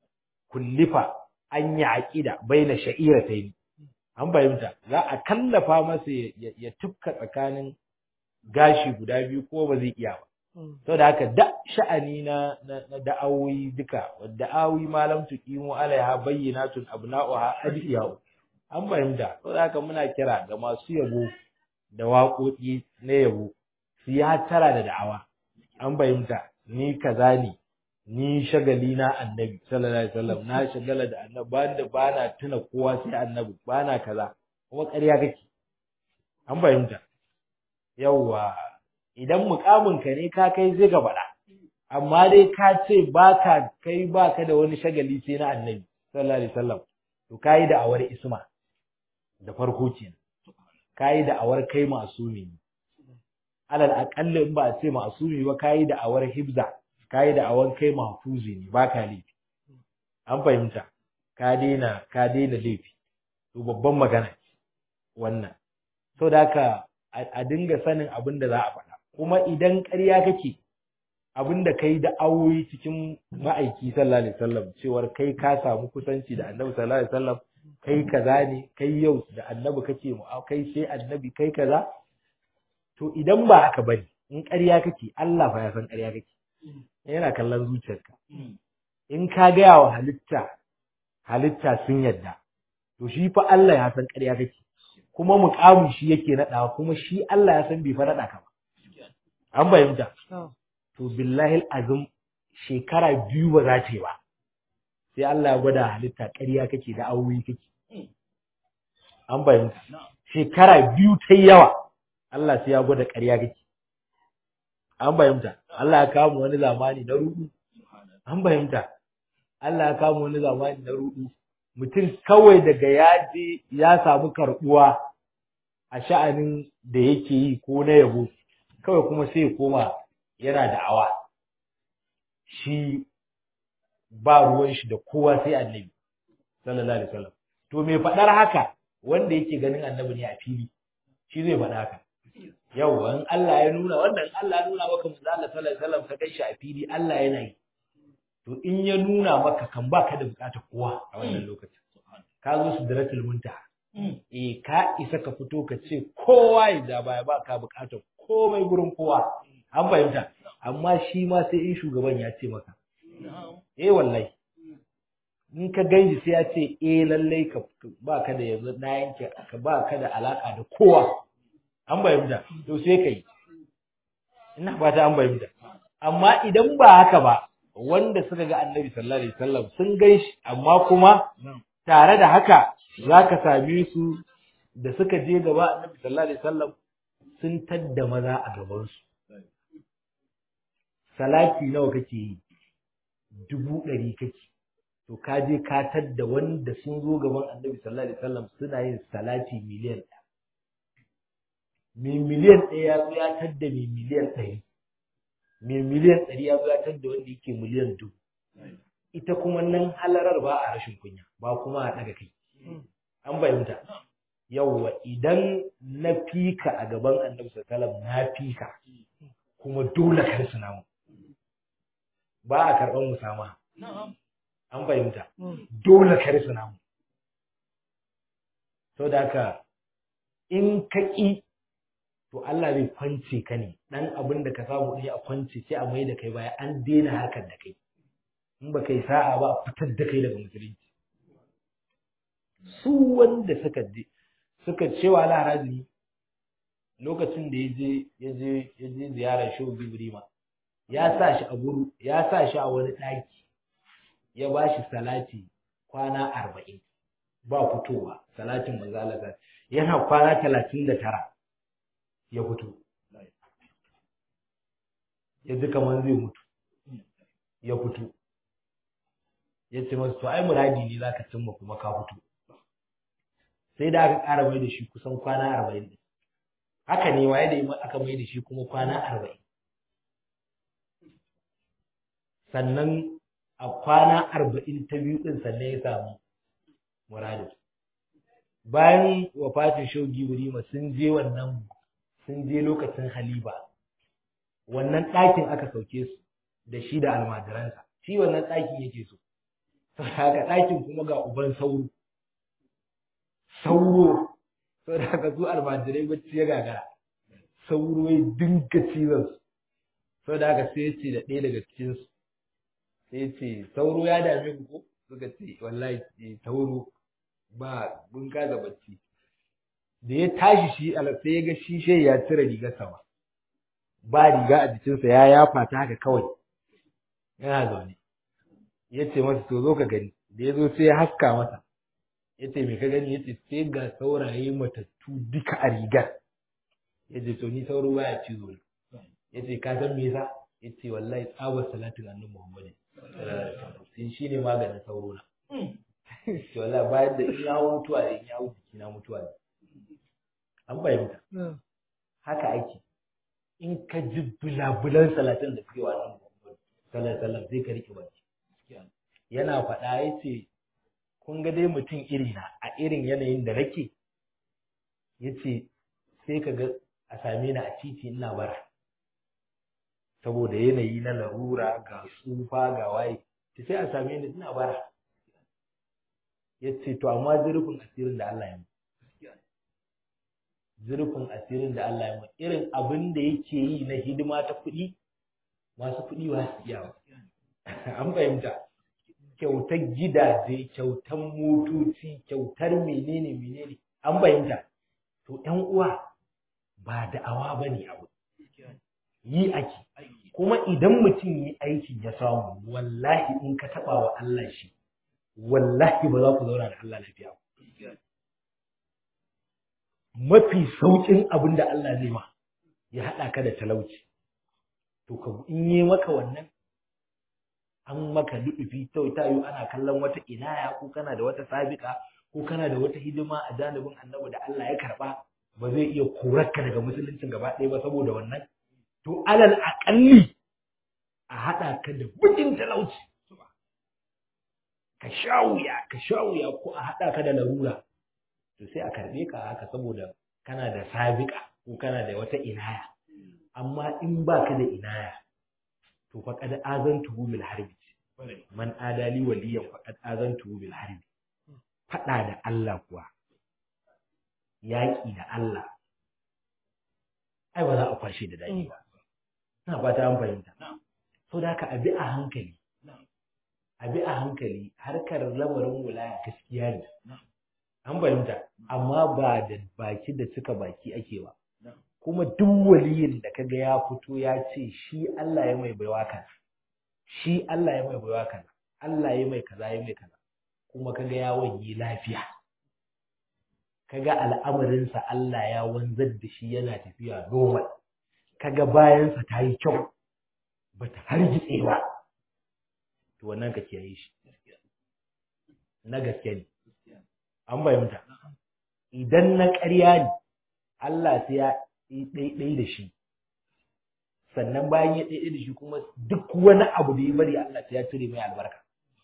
kullifa an yi aqida baina sha'iratayn an fahimta za a kallafa masa ya, ya, ya tufka tsakanin gashi guda biyu ko ba zai iya ba saboda haka da sha'ani na na da'awoyi duka da'awi malam tuqimu alaiha bayyinatun abna'uha adiyahu an fahimta saboda haka muna kira ga masu yabo da waƙoƙi na yabo su yi hattara da da'awa an fahimta ni kaza ne ni shagali na annabi sallallahu alaihi wasallam na shagala da annabi ba da bana tuna kowa sai annabi bana kaza kuma ƙarya kake an fahimta yawwa idan mukamin ka ne ka kai zai ga faɗa amma dai ka ce baka kai baka da wani shagali sai na annabi sallallahu alaihi wasallam to kai da awar isma da farko kenan kai da awar kai masumi alal aqalli in ba a ce masumi ba kai da awar hibza kai da awar kai mahfuzi ne baka laifi an fahimta ka daina ka daina laifi to babban magana wannan so da haka a dinga sanin abin da za a faɗa kuma idan ƙarya kake abin da kai da awoyi cikin ma'aiki sallallahu alaihi wasallam cewar kai ka samu kusanci da annabi sallallahu alaihi wasallam kai kaza ne kai yau da annabi kake mu kai sai annabi kai kaza to idan ba haka bane in ƙarya kake Allah fa ya san ƙarya kake yana kallon zuciyarka in ka gaya wa halitta halitta sun yadda to shi fa Allah ya san ƙarya kake kuma muƙamin shi yake naɗawa kuma shi Allah ya san bai fa naɗa ka ba an fahimta to billahi azum shekara biyu ba za ta yi ba sai Allah ya gwada halitta ƙarya kake da awoyi kake an fahimta shekara biyu ta yawa Allah sai ya gwada ƙarya kake an fahimta Allah ya kawo wani zamani na rudu an fahimta Allah ya kawo wani zamani na rudu mutum kawai daga ya je ya samu karɓuwa a sha'anin da yake yi ko na yabo kawai kuma sai ya koma yana da'awa shi ba ruwan shi da kowa sai annabi sallallahu alaihi wasallam to me faɗar haka wanda yake ganin annabi ne a fili shi zai faɗa haka yau in Allah ya nuna wannan Allah ya nuna maka manzo Allah sallallahu alaihi wasallam ka ganshi a fili Allah yana yi to in ya nuna maka kan baka da bukatar kowa a wannan lokacin ka zo su daratul muntaha eh ka isa ka fito ka ce kowa ya da baya ba ka bukatar komai gurin kowa an fahimta amma shi ma sai in shugaban ya ce maka eh wallahi in ka ganji sai ya ce eh lallai ka ba ka da yanzu na yanke ka ba ka da alaka da kowa an fahimta to sai kai ina fata an fahimta amma idan ba haka ba wanda suka ga annabi sallallahu alaihi wasallam sun ganshi amma kuma tare da haka zaka same su da suka je gaba annabi sallallahu alaihi wasallam sun tadda maza a gaban su salati nawa kake yi dubu ɗari kake to ka je ka tadda wanda sun zo gaban annabi sallallahu alaihi wasallam suna yin salati miliyan ɗaya mai miliyan ɗaya ya zo ya tadda mai miliyan ɗari mai miliyan ɗari ya zo ya tadda wanda yake miliyan dubu ita kuma nan halarar ba a rashin kunya ba kuma a ɗaga kai an fahimta yawwa idan na fika a gaban annabi sallallahu na fika kuma dole kar su namu ba a karɓar musama an fahimta dole kar su namu sau da haka in ka ƙi to Allah zai kwance ka ne dan abin da ka samu ne a kwance sai a mai da kai baya an daina harkar da kai in ba kai sa'a ba a fitar da kai daga musulunci su wanda suka je suka cewa laharazi lokacin da ya je ya je ya je ziyarar shehu Ibrahim ya sa shi a guru ya sa shi a wani ɗaki ya ba shi salati kwana arba'in ba fitowa salatin manzo Allah yana kwana talatin da tara ya fito ya ji kamar zai mutu ya fito ya ce masu to ai muradi ne za ka cimma kuma ka fito sai da aka ƙara mai da shi kusan kwana arba'in haka ne ma yadda aka mai da shi kuma kwana arba'in sannan a kwana arba'in ta biyu ɗin sannan ya samu muradin bayan wafatin shogi burima sun je wannan sun je lokacin haliba wannan ɗakin aka sauke su da shi da almajiransa shi wannan ɗakin yake so haka ɗakin kuma ga uban sauro sauro sau da haka su almajirai bacci ya gagara sauro ya dinga cizon su sau da haka sai ya ce da ɗaya daga cikinsu sai ya ce sauro ya dame ku ko suka ce wallahi sauro ba mun kaza bacci da ya tashi shi ala sai ya ga shishe ya cire rigar sama ba riga a jikinsa ya yafa ta haka kawai yana zaune ya ce masa to zo ka gani da ya zo sai ya haska masa ya ce me ka gani ya ce sai ga sauraye matattu duka a rigar ya ce to ni sauro baya cizo ne ya ce ka san me yasa ya ce wallahi tsabar salatin annabi muhammad sai shi ne maganin sauro na to wallahi bayan da in ya hau mutuwa da in ya hau jiki na mutuwa ne an fahimta haka ake in ka ji bulabulan salatin da suke wa nan sallar sallar zai ka rike baki yana faɗa ya ce kun ga dai mutum irina a irin yanayin da nake ya ce sai ka ga a same ni a titi ina bara saboda yanayi na larura ga tsufa ga waye ta sai a same ni ina bara ya ce to amma zurfin asirin da Allah ya mu zurfin asirin da Allah ya mu irin abin da yake yi na hidima ta kuɗi masu kuɗi ba su iya an fahimta kyautar gidaje kyautar motoci kyautar menene menene an fahimta to ƴan uwa ba da'awa ba ne abu yi ake kuma idan mutum yi aiki ya samu wallahi in ka taɓa wa Allah shi wallahi ba za ku zauna da Allah lafiya ba mafi sauƙin abin da Allah zai ma ya haɗa ka da talauci to ka in yi maka wannan an maka luɗufi ta ta yi ana kallon wata inaya ko kana da wata sabika ko kana da wata hidima a janibin annabi da Allah ya karɓa ba zai iya korarka daga musuluncin gaba ɗaya ba saboda wannan to alal aƙalli a haɗa ka da bukin talauci ka sha wuya ka sha wuya ko a haɗa ka da larura to sai a karɓe ka haka saboda kana da sabika ko kana da wata inaya amma in ba ka da inaya to faqad azantuhu bil harbi man adali waliyan faqad azantuhu bil harbi fada da Allah kuwa yaƙi da Allah ai ba za a kwashe da dadi ba ina fata an fahimta so da haka abi a hankali abi a hankali harkar lamarin wulaya gaskiya ne an fahimta amma ba da baki da cika baki ake ba kuma duk waliyin da kaga ya fito ya ce shi Allah ya mai baiwa kaza shi Allah ya mai baiwa kaza Allah ya mai kaza ya mai kaza kuma kaga ya wanye lafiya kaga al'amarinsa Allah ya wanzar da shi yana tafiya normal kaga bayansa ta yi kyau bata hargitse ba to wannan ka kiyaye shi na gaske ne an bayyanta idan na ƙarya ne Allah sai ya ɗaiɗai da shi sannan bayan ya ɗaiɗai da shi kuma duk wani abu da ya bari Allah sai ya cire mai albarka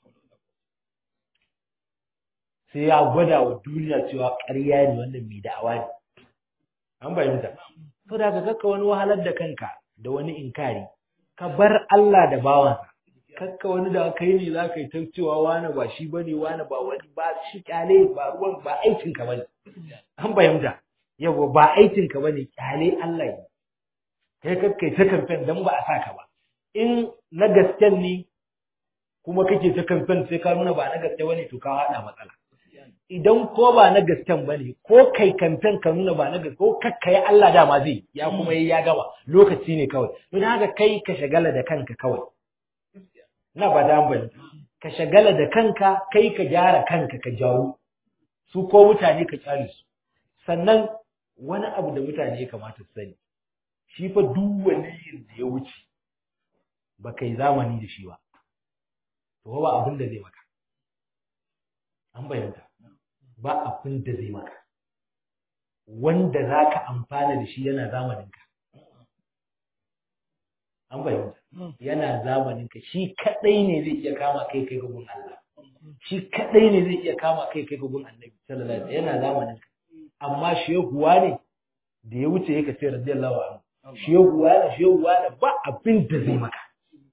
sai ya gwada wa duniya cewa ƙarya ne wannan mai da'awa ne an fahimta to da ka kakka wani wahalar da kanka da wani inkari ka bar Allah da bawansa kakka wani da kai ne za ka yi ta cewa wani ba shi bane wani ba wani ba shi kyale ba ruwan ba aikinka bane an fahimta yawa ba aikinka ba ne kyale Allah ne kai kakkai ta kamfen don ba a sa ka ba in na gasken ne kuma kake ta kamfen sai ka nuna ba na gaske ba ne to ka haɗa matsala idan ko ba na gasken ba ne ko kai kamfen ka nuna ba na gaske ko kakkai Allah dama zai ya kuma yi ya gama lokaci ne kawai don haka kai ka shagala da kanka kawai na ba da bane ka shagala da kanka kai ka gyara kanka ka jawo su ko mutane ka kyale su sannan wani abu da mutane ya kamata su sani shi fa duk waliyin da ya wuce ba kai zamani da shi ba to ba abin da zai maka an bayyanta ba abin da zai maka wanda za ka amfana da shi yana zamaninka an bayyanta yana zamaninka shi kadai ne zai iya kama kai kai gun Allah shi kadai ne zai iya kama kai kai gun Annabi sallallahu alaihi wasallam yana zamaninka amma shehuwa ne da ya wuce yake ce radiyallahu anhu shehuwa ne shehuwa ne ba abin da zai maka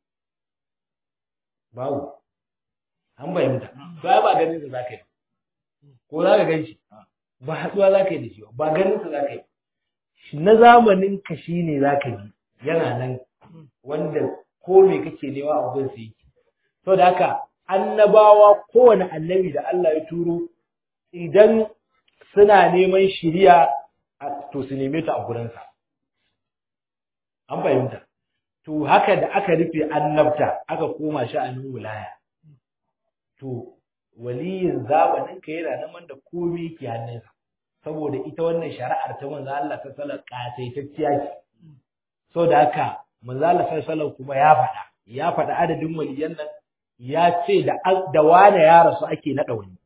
babu an bayyanta ba ba ganin sa zaka yi ko zaka gan shi ba hatsuwa zaka yi da shi ba ganin sa zaka yi na zamanin ka shine zaka bi yana nan wanda ko me kake nema a gun sai saboda haka annabawa kowane annabi da Allah ya turo idan suna neman shiriya to su neme ta a gurinsa an fahimta to haka da aka rufe annabta aka koma sha'anin wilaya to waliyin zamanin ka yana nan da komai ke hannunsa saboda ita wannan shari'ar ta manzo Allah ta sallar kasaitacciya ce saboda haka manzo Allah sallallahu kuma ya faɗa ya faɗa adadin waliyan nan ya ce da da wane ya rasu ake naɗa wani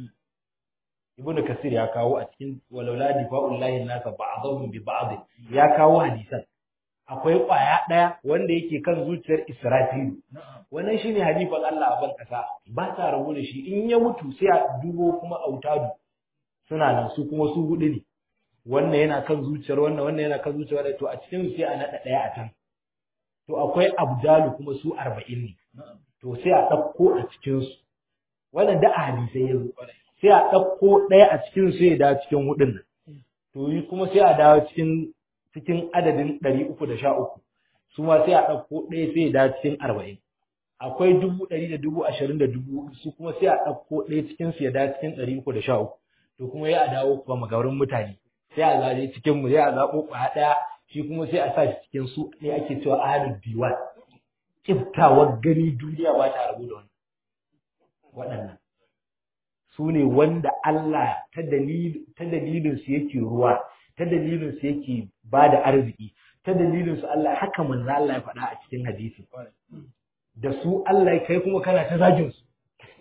ibnu kasir ya kawo a cikin walaula difa'ullahi nasa ba'dhum bi ba'd ya kawo hadisan akwai kwaya ɗaya wanda yake kan zuciyar Israfilu. Wannan shi ne halifan Allah a ban ƙasa, ba ta rabu da shi, in ya mutu sai a dubo kuma autadu suna nan su kuma su huɗu ne. Wannan yana kan zuciyar wannan, wannan yana kan zuciyar wannan, to a cikin sai a naɗa ɗaya a can. To akwai abdalu kuma su arba'in ne. To sai a ɗauko a cikinsu. Wannan da a hadisai ya zo. Sai a ɗauko ɗaya a cikin su ya dawo cikin huɗun nan. To yi kuma sai a dawo cikin cikin adadin ɗari uku da sha uku su ma sai a ɗauko ɗaya sai da cikin arba'in akwai dubu ɗari da dubu ashirin da dubu su kuma sai a ɗauko ɗaya cikin su ya da cikin ɗari uku da sha uku to kuma ya a dawo kuma magaurin mutane sai a zaje cikin mu sai a zaɓo ƙwaya ɗaya shi kuma sai a sa shi cikin su ne ake cewa ahalul diwan kiftawar gani duniya ba ta rabu da wani waɗannan su ne wanda Allah ta dalilin su yake ruwa ta dalilin su yake ba da arziki ta dalilin su Allah haka manzo Allah ya faɗa a cikin hadisi da su Allah ya kai kuma kana ta zagin su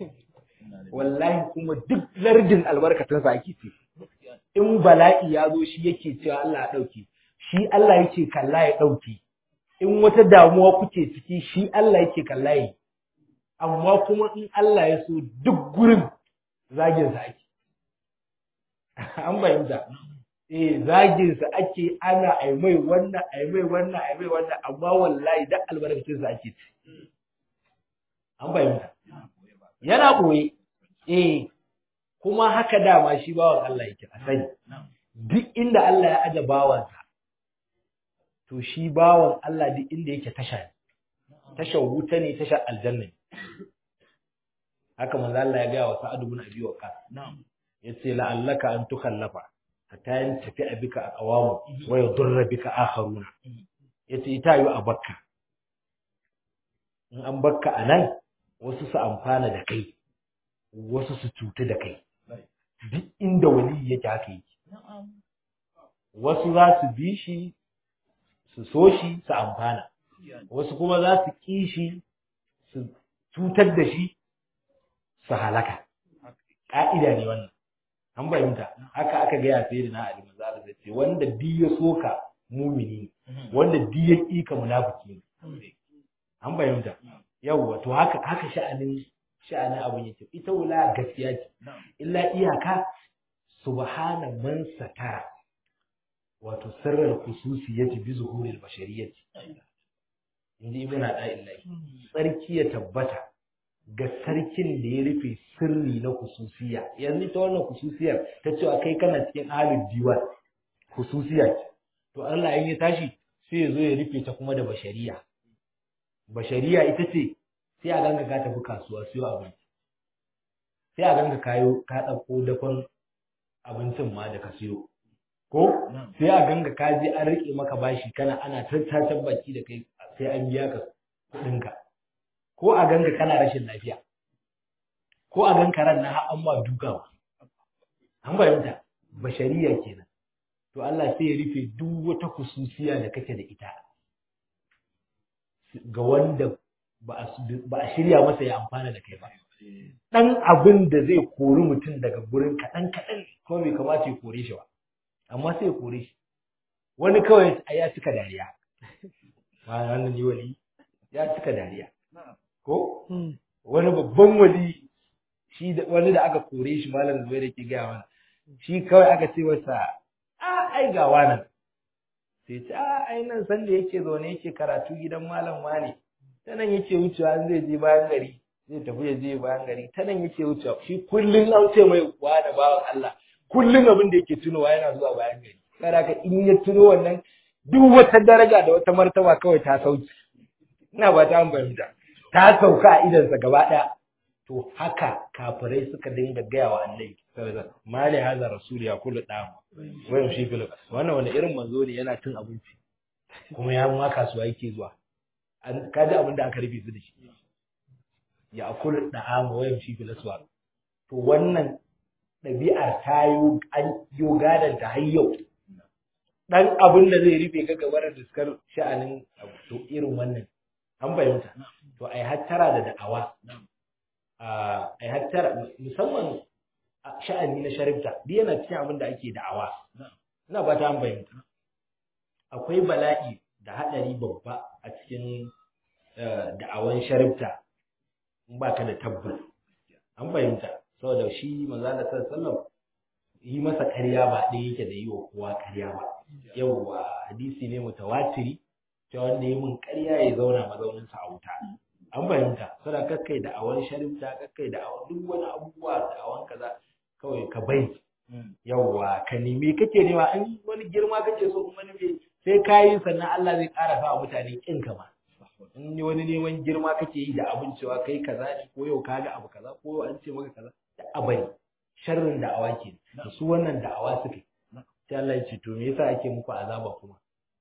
wallahi kuma duk lardin albarkatun sa ake ce in bala'i ya zo shi yake cewa Allah ya dauke shi Allah yake kalla ya dauke in wata damuwa kuke ciki shi Allah yake kalla yi amma kuma in Allah ya so duk gurin zagin sa ake an bayyana eh zagin sa ake ana ai mai wannan ai mai wannan ai mai wannan amma wallahi da albarkacin sa ake ci an bayyana yana boye eh kuma haka dama shi bawan Allah yake a sani duk inda Allah ya aje bawansa to shi bawan Allah duk inda yake tasha ne tashar wuta ne tashar aljanna ne haka manzo Allah ya ga wa Sa'ad ibn Abi Waqqas yace la'allaka an tukhallafa hatta yan tafi abika a qawamu wa yadurra bika akharuna yace ita yi a bakka in an bakka anan wasu su amfana da kai wasu su cutu da kai duk inda wali yake haka yake wasu za su bi shi su so shi su amfana wasu kuma za su ƙi shi su cutar da shi su halaka ƙa'ida ne wannan an fahimta haka aka gaya sai da na Ali manzo Allah ce wanda bi ya soka mumini wanda bi ya ƙika munafiki ne an fahimta yawwa to haka haka sha'anin sha'anin abun yake ita wula gaskiya ce illa iyaka subhana man satara wato sirrar khususiyati bi zuhuril bashariyati inji ibn da'illahi sarki ya tabbata ga sarkin da ya rufe sirri na khususiya yanzu ta wannan khususiyar ta cewa kai kana cikin ahlul diwan khususiya ce to Allah in ya tashi sai ya zo ya rufe ta kuma da bashariya bashariya ita ce sai a ganga ka tafi kasuwa siyo abinci sai a ganga kayo ka ɗauko dafan abincin ma da ka siyo ko sai a ganga ka je an rike maka bashi kana ana tattacen baki da kai sai an biya ka kuɗinka ko a ganga kana rashin lafiya ko a ganka ran na har an ma dukawa an bayyanta bashariya kenan to Allah sai ya rufe duk wata kususiya da kake da ita ga wanda ba a shirya masa ya amfana da kai ba dan abin da zai kori mutum daga gurin kaɗan kaɗan kuma bai kamata ya kore shi ba amma sai ya kore shi wani kawai a ya cika dariya wannan yi wali ya cika dariya ko wani babban wali shi da wani da aka kore shi malam zuwa da ke gaya mana shi kawai aka ce masa a ai ga wannan sai ce a ai nan san da yake zaune yake karatu gidan malam wane ta nan yake wucewa zai je bayan gari zai tafi ya je bayan gari ta nan yake wucewa shi kullum an ce mai wa da bawan Allah kullum abin da yake tunowa yana zuwa bayan gari saboda in ya tuno wannan duk wata daraja da wata martaba kawai ta sauki ina ba ta fahimta ta sauka a idansa gaba ɗaya to haka kafirai suka dinga gaya wa annabi sallallahu mali haza rasul ya kullu da wayan shi fil wannan wani irin manzo ne yana cin abinci kuma ya ma kasuwa yake zuwa an kaji abin da aka rufe su da shi ya kullu da ama wayan shi fil aswa to wannan ɗabi'ar ta yi an yo gadan ta har yau dan abin da zai rufe ka gabar da suka sha'anin to irin wannan an fahimta to ai hattara da da'awa ai hattara musamman sha'ani na sharifta duk yana cikin abin da ake da'awa ina ba ta an fahimta akwai bala'i da haɗari babba a cikin da'awan sharifta in ba ka da tabbas an fahimta saboda shi manzo Allah sallallahu yi masa ƙarya ba ɗaya yake da yi wa kowa ƙarya ba yauwa hadisi ne mutawatiri ta wanda ya mun ƙarya ya zauna mazauninsa a wuta an fahimta sada kakkai da awan sharifta kakkai da awan duk wani abubuwa da awan kaza kawai ka bai yauwa ka nemi kake nema in wani girma kake so kuma ne sai ka yi sannan Allah zai ƙara sa mutane kin ka ma in wani neman girma kake yi da abin cewa kai kaza ne ko yau ka ga abu kaza ko yau an ce maka kaza da abari sharrin da'awa ke da su wannan da'awa suke sai Allah ya ce to me yasa ake muku azaba kuma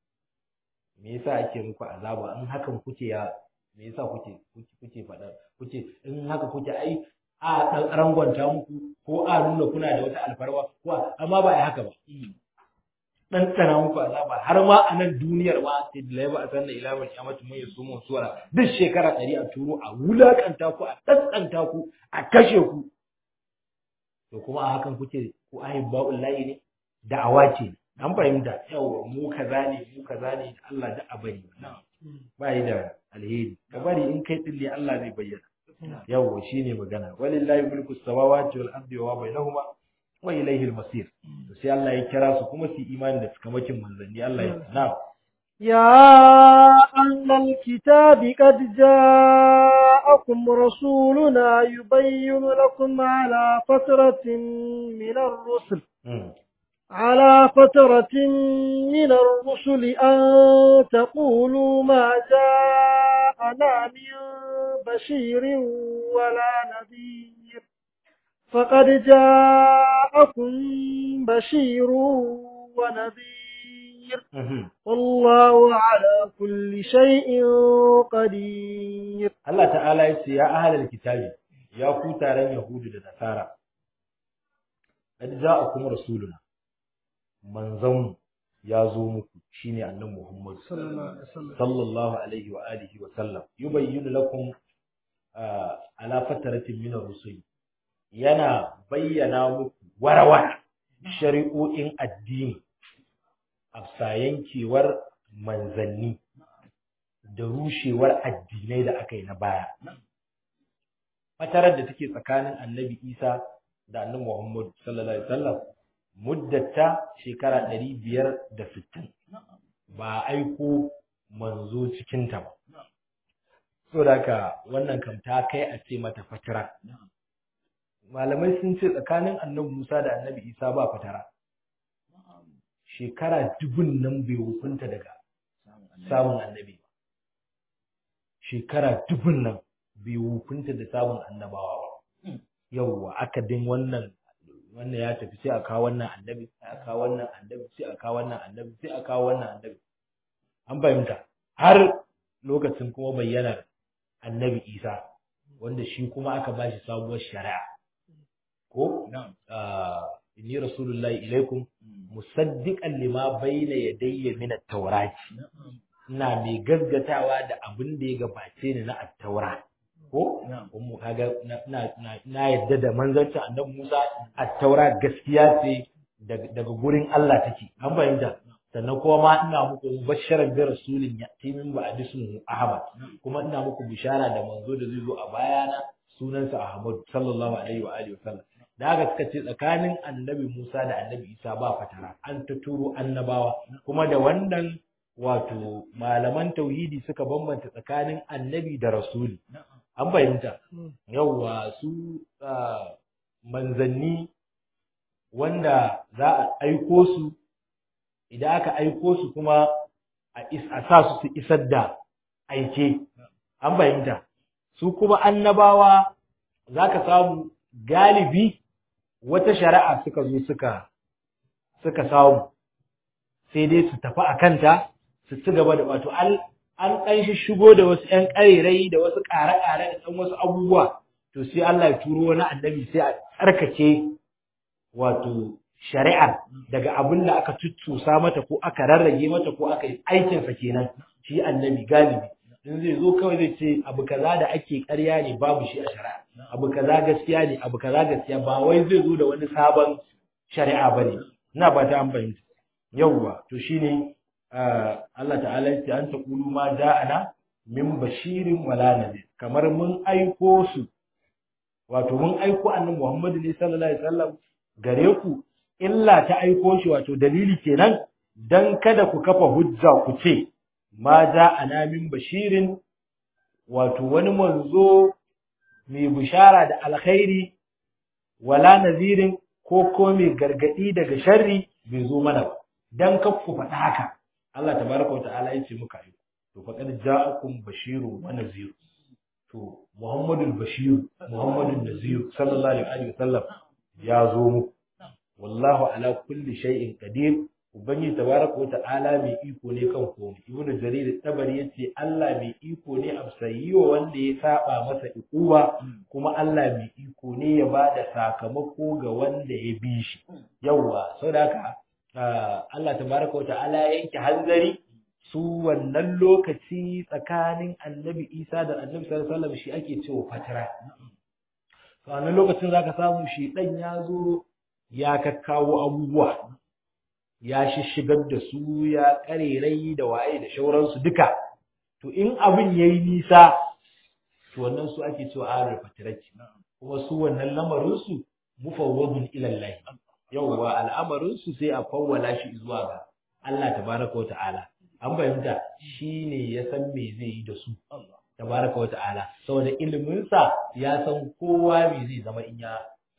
me yasa ake muku azaba in hakan kuke ya me yasa kuke kuke faɗa kuke in haka kuke ai a dan rangwanta muku ko a nuna kuna da wata alfarwa ko amma ba ai haka ba dan tsana muku azaba har ma a nan duniyar ma sai da laiba a sanna ila mai kiyamatu mai sumu suwara duk shekara ɗari a turo a wulakanta ku a tsantsanta ku a kashe ku to kuma a hakan kuke ku ahibba'ul lahi ne da'awa ce an fahimta yawa mu kaza ne mu kaza ne Allah da abari ba yi da alheri ka bari in kai tsilli Allah zai bayyana yawa shine magana walillahi mulku samawati wal ardi wa bainahuma wa ilayhi al-masir to sai Allah ya kira su kuma su imani da cikamakin manzanni Allah ya na يا أهل الكتاب قد جاءكم رسولنا يبين لكم على فترة من الرسل على فترة من الرسل أن تقولوا ما جاءنا من بشير ولا نذير فقد جاءكم بشير ونذير والله على كل شيء قدير الله تعالى يسي يا أهل الكتاب يا كوتارن يهود da قد جاءكم رسولنا manzon ya zo muku shine annabi Muhammad sallallahu alaihi wa alihi wa sallam yubayyinu lakum ala fataratin min ar-rusul yana bayyana muku warawara shari'o'in addini afsa yankewar manzanni da rushewar addinai da aka yi na baya fatarar da take tsakanin annabi Isa da annabi Muhammad sallallahu alaihi wasallam muddata shekara ɗari biyar da sittin ba a aiko manzo cikinta ba. So da haka wannan kam ta kai a ce mata fatara. Malamai sun ce tsakanin annabi Musa da annabi Isa ba fatara. Shekara dubun nan bai hukunta daga samun annabi ba. Shekara dubun nan bai hukunta da samun annabawa ba. Yauwa aka din wannan wannan ya tafi sai a kawo wannan annabi sai a kawo wannan annabi sai a kawo wannan annabi sai a kawo wannan annabi an fahimta har lokacin kuma bayyanar annabi isa wanda shi kuma aka ba shi sabuwar shari'a ko inni rasulullahi ilaikum musaddiqan lima bayna yadayya min at-taurat ina mai gaggatawa da abin da ya gabace ni na at-taurat ko mu kaga na yadda da manzancin annabi Musa at-taura gaskiya ce daga gurin Allah take an fahimta sannan kuma ma ina muku basharan bi rasulin yati min ba'di ismuhu Ahmad kuma ina muku bishara da manzo da zai zo a bayana sunansa Ahmad sallallahu alaihi wa alihi wasallam da haka suka ce tsakanin annabi Musa da annabi Isa ba fatara an ta turo annabawa kuma da wannan wato malaman tauhidi suka bambanta tsakanin annabi da rasuli an fahimta yauwa su manzanni wanda za a aiko su idan aka aiko su kuma a is a sa su su isar da aike an fahimta su kuma annabawa zaka samu galibi wata shari'a suka zo suka suka samu sai dai su tafi a kanta su ci gaba da wato an an ɗan shigo da wasu ƴan ƙarerai da wasu ƙare-ƙare da ɗan wasu abubuwa to sai Allah ya turo wani annabi sai a tsarkake wato shari'ar daga abin da aka tuttusa mata ko aka rarrage mata ko aka yi aikinsa kenan shi annabi galibi in zai zo kawai zai ce abu kaza da ake ƙarya ne babu shi a shari'a abu kaza gaskiya ne abu kaza gaskiya ba wai zai zo da wani sabon shari'a bane ina ba ta an fahimta yawwa to shine Allah ta'ala yace an taqulu ma ja'ana min bashirin wala nadir kamar mun aiko su wato mun aiko annabi Muhammad ne sallallahu alaihi wasallam gare ku illa ta aiko shi wato dalili kenan dan kada ku kafa hujja ku ce ma ja'ana min bashirin wato wani manzo mai bishara da alkhairi wala nazirin ko ko mai gargadi daga sharri bai zo mana ba dan kar ku faɗa haka Allah tabaraka wa ta'ala yace muka yi to faqad ja'akum bashirun wa nazir to Muhammadul Bashir Muhammadun Nazir sallallahu alaihi wa sallam ya zo muku wallahu ala kulli shay'in qadir ubangiji tabaraka wa ta'ala mai iko ne kan komai ibnu jarir tabari yace Allah mai iko ne a sayyiwa wanda ya saba masa ikuwa kuma Allah mai iko ne ya bada sakamako ga wanda ya bi shi yawa saboda haka Allah tabaraka wa ta'ala ya yanke hanzari su wannan lokaci tsakanin annabi Isa da annabi sallallahu alaihi wasallam shi ake cewa fatara to wannan lokacin zaka samu shi dan ya zo ya kakkawo abubuwa ya shishigar da su ya karerai da waye da shauransu duka to in abin yayi nisa to wannan su ake cewa arul fatirati kuma su wannan lamarin su mufawwadun ila Allah yawwa al'amarin su sai a fawwala shi zuwa ga Allah tabaraka wa ta'ala an fahimta shine ya san me zai yi da su tabaraka wa ta'ala saboda ilimin sa ya san kowa me zai zama in ya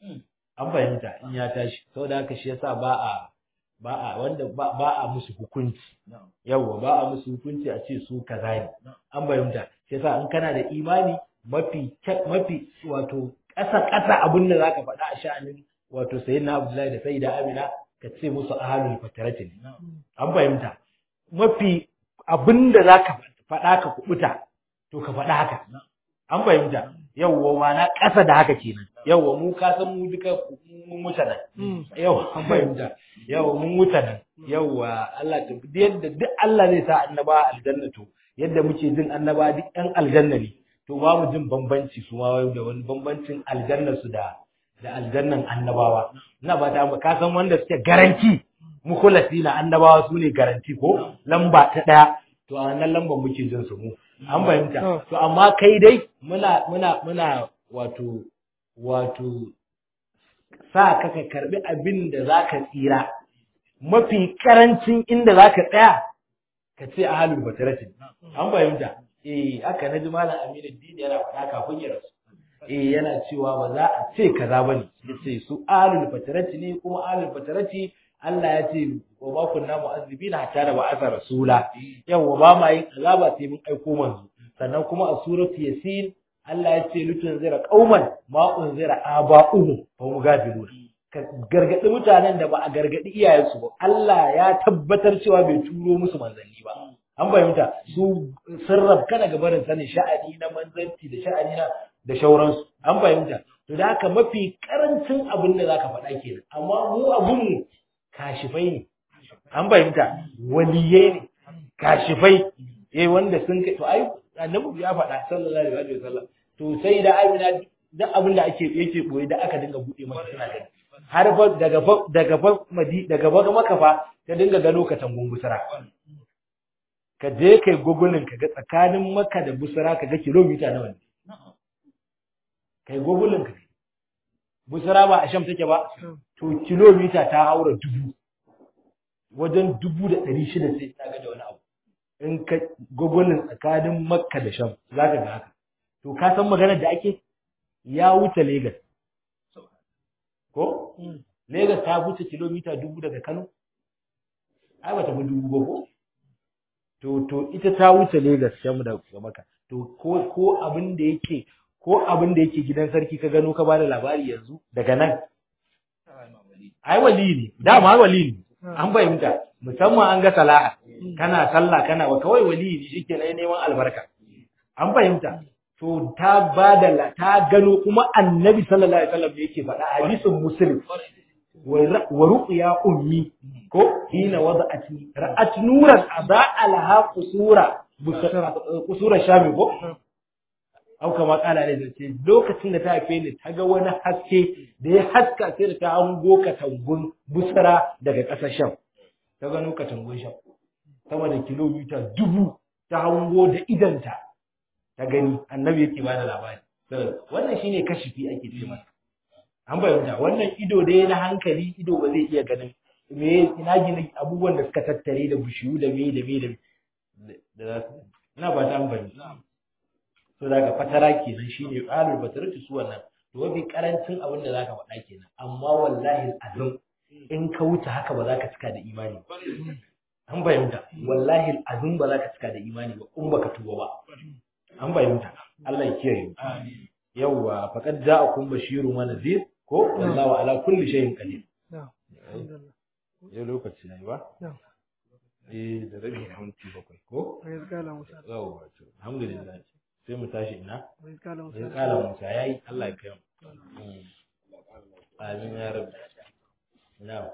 an fahimta in ya tashi saboda haka shi yasa ba a ba a wanda ba a musu hukunci yawwa ba a musu hukunci a ce su kaza ne an fahimta shi yasa in kana da imani mafi mafi wato ƙasa ƙasa abin da zaka faɗa a sha'anin wato sayyidina Abdullahi da sayyida Amina ka ce musu ahalul fatarati ne an fahimta mafi abin da zaka faɗa ka kubuta to ka faɗa haka an fahimta yawwa ma na ƙasa da haka kenan yawwa mu ka san mu duka mun wuce nan yawwa an fahimta yawwa mun wuce nan yawwa Allah ta yadda duk Allah zai sa annaba aljanna to yadda muke jin annaba duk ɗan aljanna ne to ba mu jin bambanci su ma da wani bambancin aljannar su da da aljannan annabawa ina ba ta ka san wanda suke garanti mukhlasi na annabawa su ne garanti ko lamba ta ɗaya to a wannan lambar muke jin su mu an fahimta to amma kai dai muna muna muna wato wato sa ka ka karbi abin da zaka tsira mafi karancin inda zaka tsaya ka ce ahlul batarati an fahimta eh aka naji malam Aminu Dini yana faɗa kafin ya rasu eh yana cewa ba za a ce kaza bane yace su ahlul batarati ne kuma ahlul batarati Allah ya ce wa ma kunna mu'azzibina hatta da ba'atha rasula yawa ba ma yin azaba sai mun aiko manzo sannan kuma a suratu yasin Allah ya ce lutun zira qauman ma unzira aba'uhum fa hum gafilun ka gargadi mutanen da ba a gargadi iyayensu ba Allah ya tabbatar cewa bai turo musu manzanni ba an fahimta su sun kana ga barin sanin sha'ani na manzanci da sha'ani na da shauransu an fahimta to da haka mafi karancin abin da zaka faɗa kenan amma mu abun mu kashifai ne an fahimta waliyai ne kashifai eh wanda sun kai to ai annabi ya faɗa sallallahu alaihi wasallam to sai da amina duk abin da ake yake boye da aka dinga bude masa suna gani har fa daga fa daga fa madi daga fa maka fa ta dinga gano ka tangun busara ka je kai gogulin ka ga tsakanin maka da busara ka ga kilomita nawa ne kai gogulin ka busara ba a sham take ba to kilomita ta haura dubu wajen dubu da ɗari shida sai ta ga da wani abu in ka gogulin tsakanin makka da sham za ka ga haka to ka san maganar da ake ya wuce Legas. ko Legas ta wuce kilomita dubu daga Kano ai bata fi dubu ba ko to to ita ta wuce Lagos can da maka to ko ko abin da yake ko abin da yake gidan sarki ka gano ka bada labari yanzu daga nan ai wali ne dama wali ne an fahimta musamman an ga salaha kana sallah kana wa kawai wali ne shike na neman albarka an fahimta to ta bada ta gano kuma annabi sallallahu alaihi wasallam yake faɗa hadisin muslim wa ruqya ummi ko hina wada'atni ra'at nuran adaa laha qusura qusura shami ko au kama kala ne zace lokacin da ta haife ni ta ga wani haske da ya haska sai da ta hango katangun busara daga ƙasar sham ta gano katangun sham sama da kilomita dubu ta hango da idanta ta gani annabi yake bada labari wannan shine kashifi ake ce masa an bayyana wannan ido dai na hankali ido ba zai iya ganin me ina gina abubuwan da suka tattare da bishiyu da me da me da da za su ina ba ta amfani to daga fatara kenan shine qalul bataratu su wannan to mafi karancin abin da zaka faɗa kenan amma wallahi azum in ka wuce haka ba za ka cika da imani ba an bayyana wallahi azum ba za ka cika da imani ba in baka tuba ba an bayyana Allah ya kiyaye yawwa faqad ja'akum bashirun wa nadhir ko wallahu ala kulli shay'in qadir ya lokaci ne ba eh da rabi minti bakwai ko yawwa to alhamdulillah sai mu tashi ina sai kala musa yayi Allah ya kai mu amin ya rabbi na'am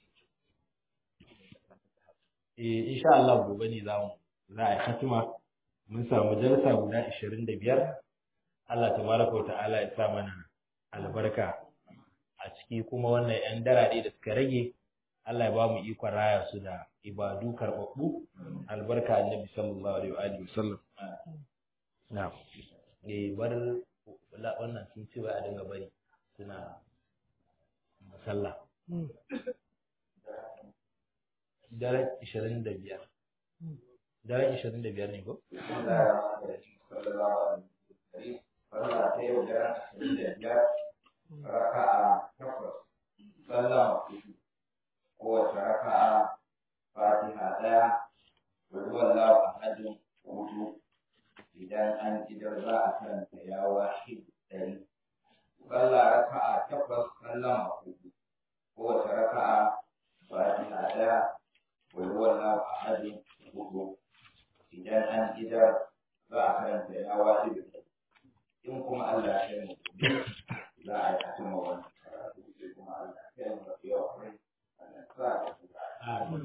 eh insha Allah gobe ne za mu za a yi hatima mun samu jalsa guda 25 Allah tabaraka wa ta'ala ya sa mana albarka a ciki kuma wannan yan darade da suka rage Allah ya ba mu ikon raya su da ibadu karɓaɓɓu albarka annabi sallallahu alaihi wa alihi wasallam na'am eh bar wannan sun ce a dinga bari suna masalla daren 25 daren 25 ne ko sallah ta yau da ashirin da biyar raka'a takwas sallah hudu kowace raka'a fatiha ɗaya wani wallahu ahadin hudu idan an idar za a karanta ya wahid ɗari sallah raka'a takwas sallah hudu kowace raka'a fatiha ɗaya wani wallahu ahadin hudu idan an idar za a karanta ya wahid ɗari in kuma Allah ya yi mu za a yi a cimma wannan karatu sai kuma Allah ya yi mu yau Allah sa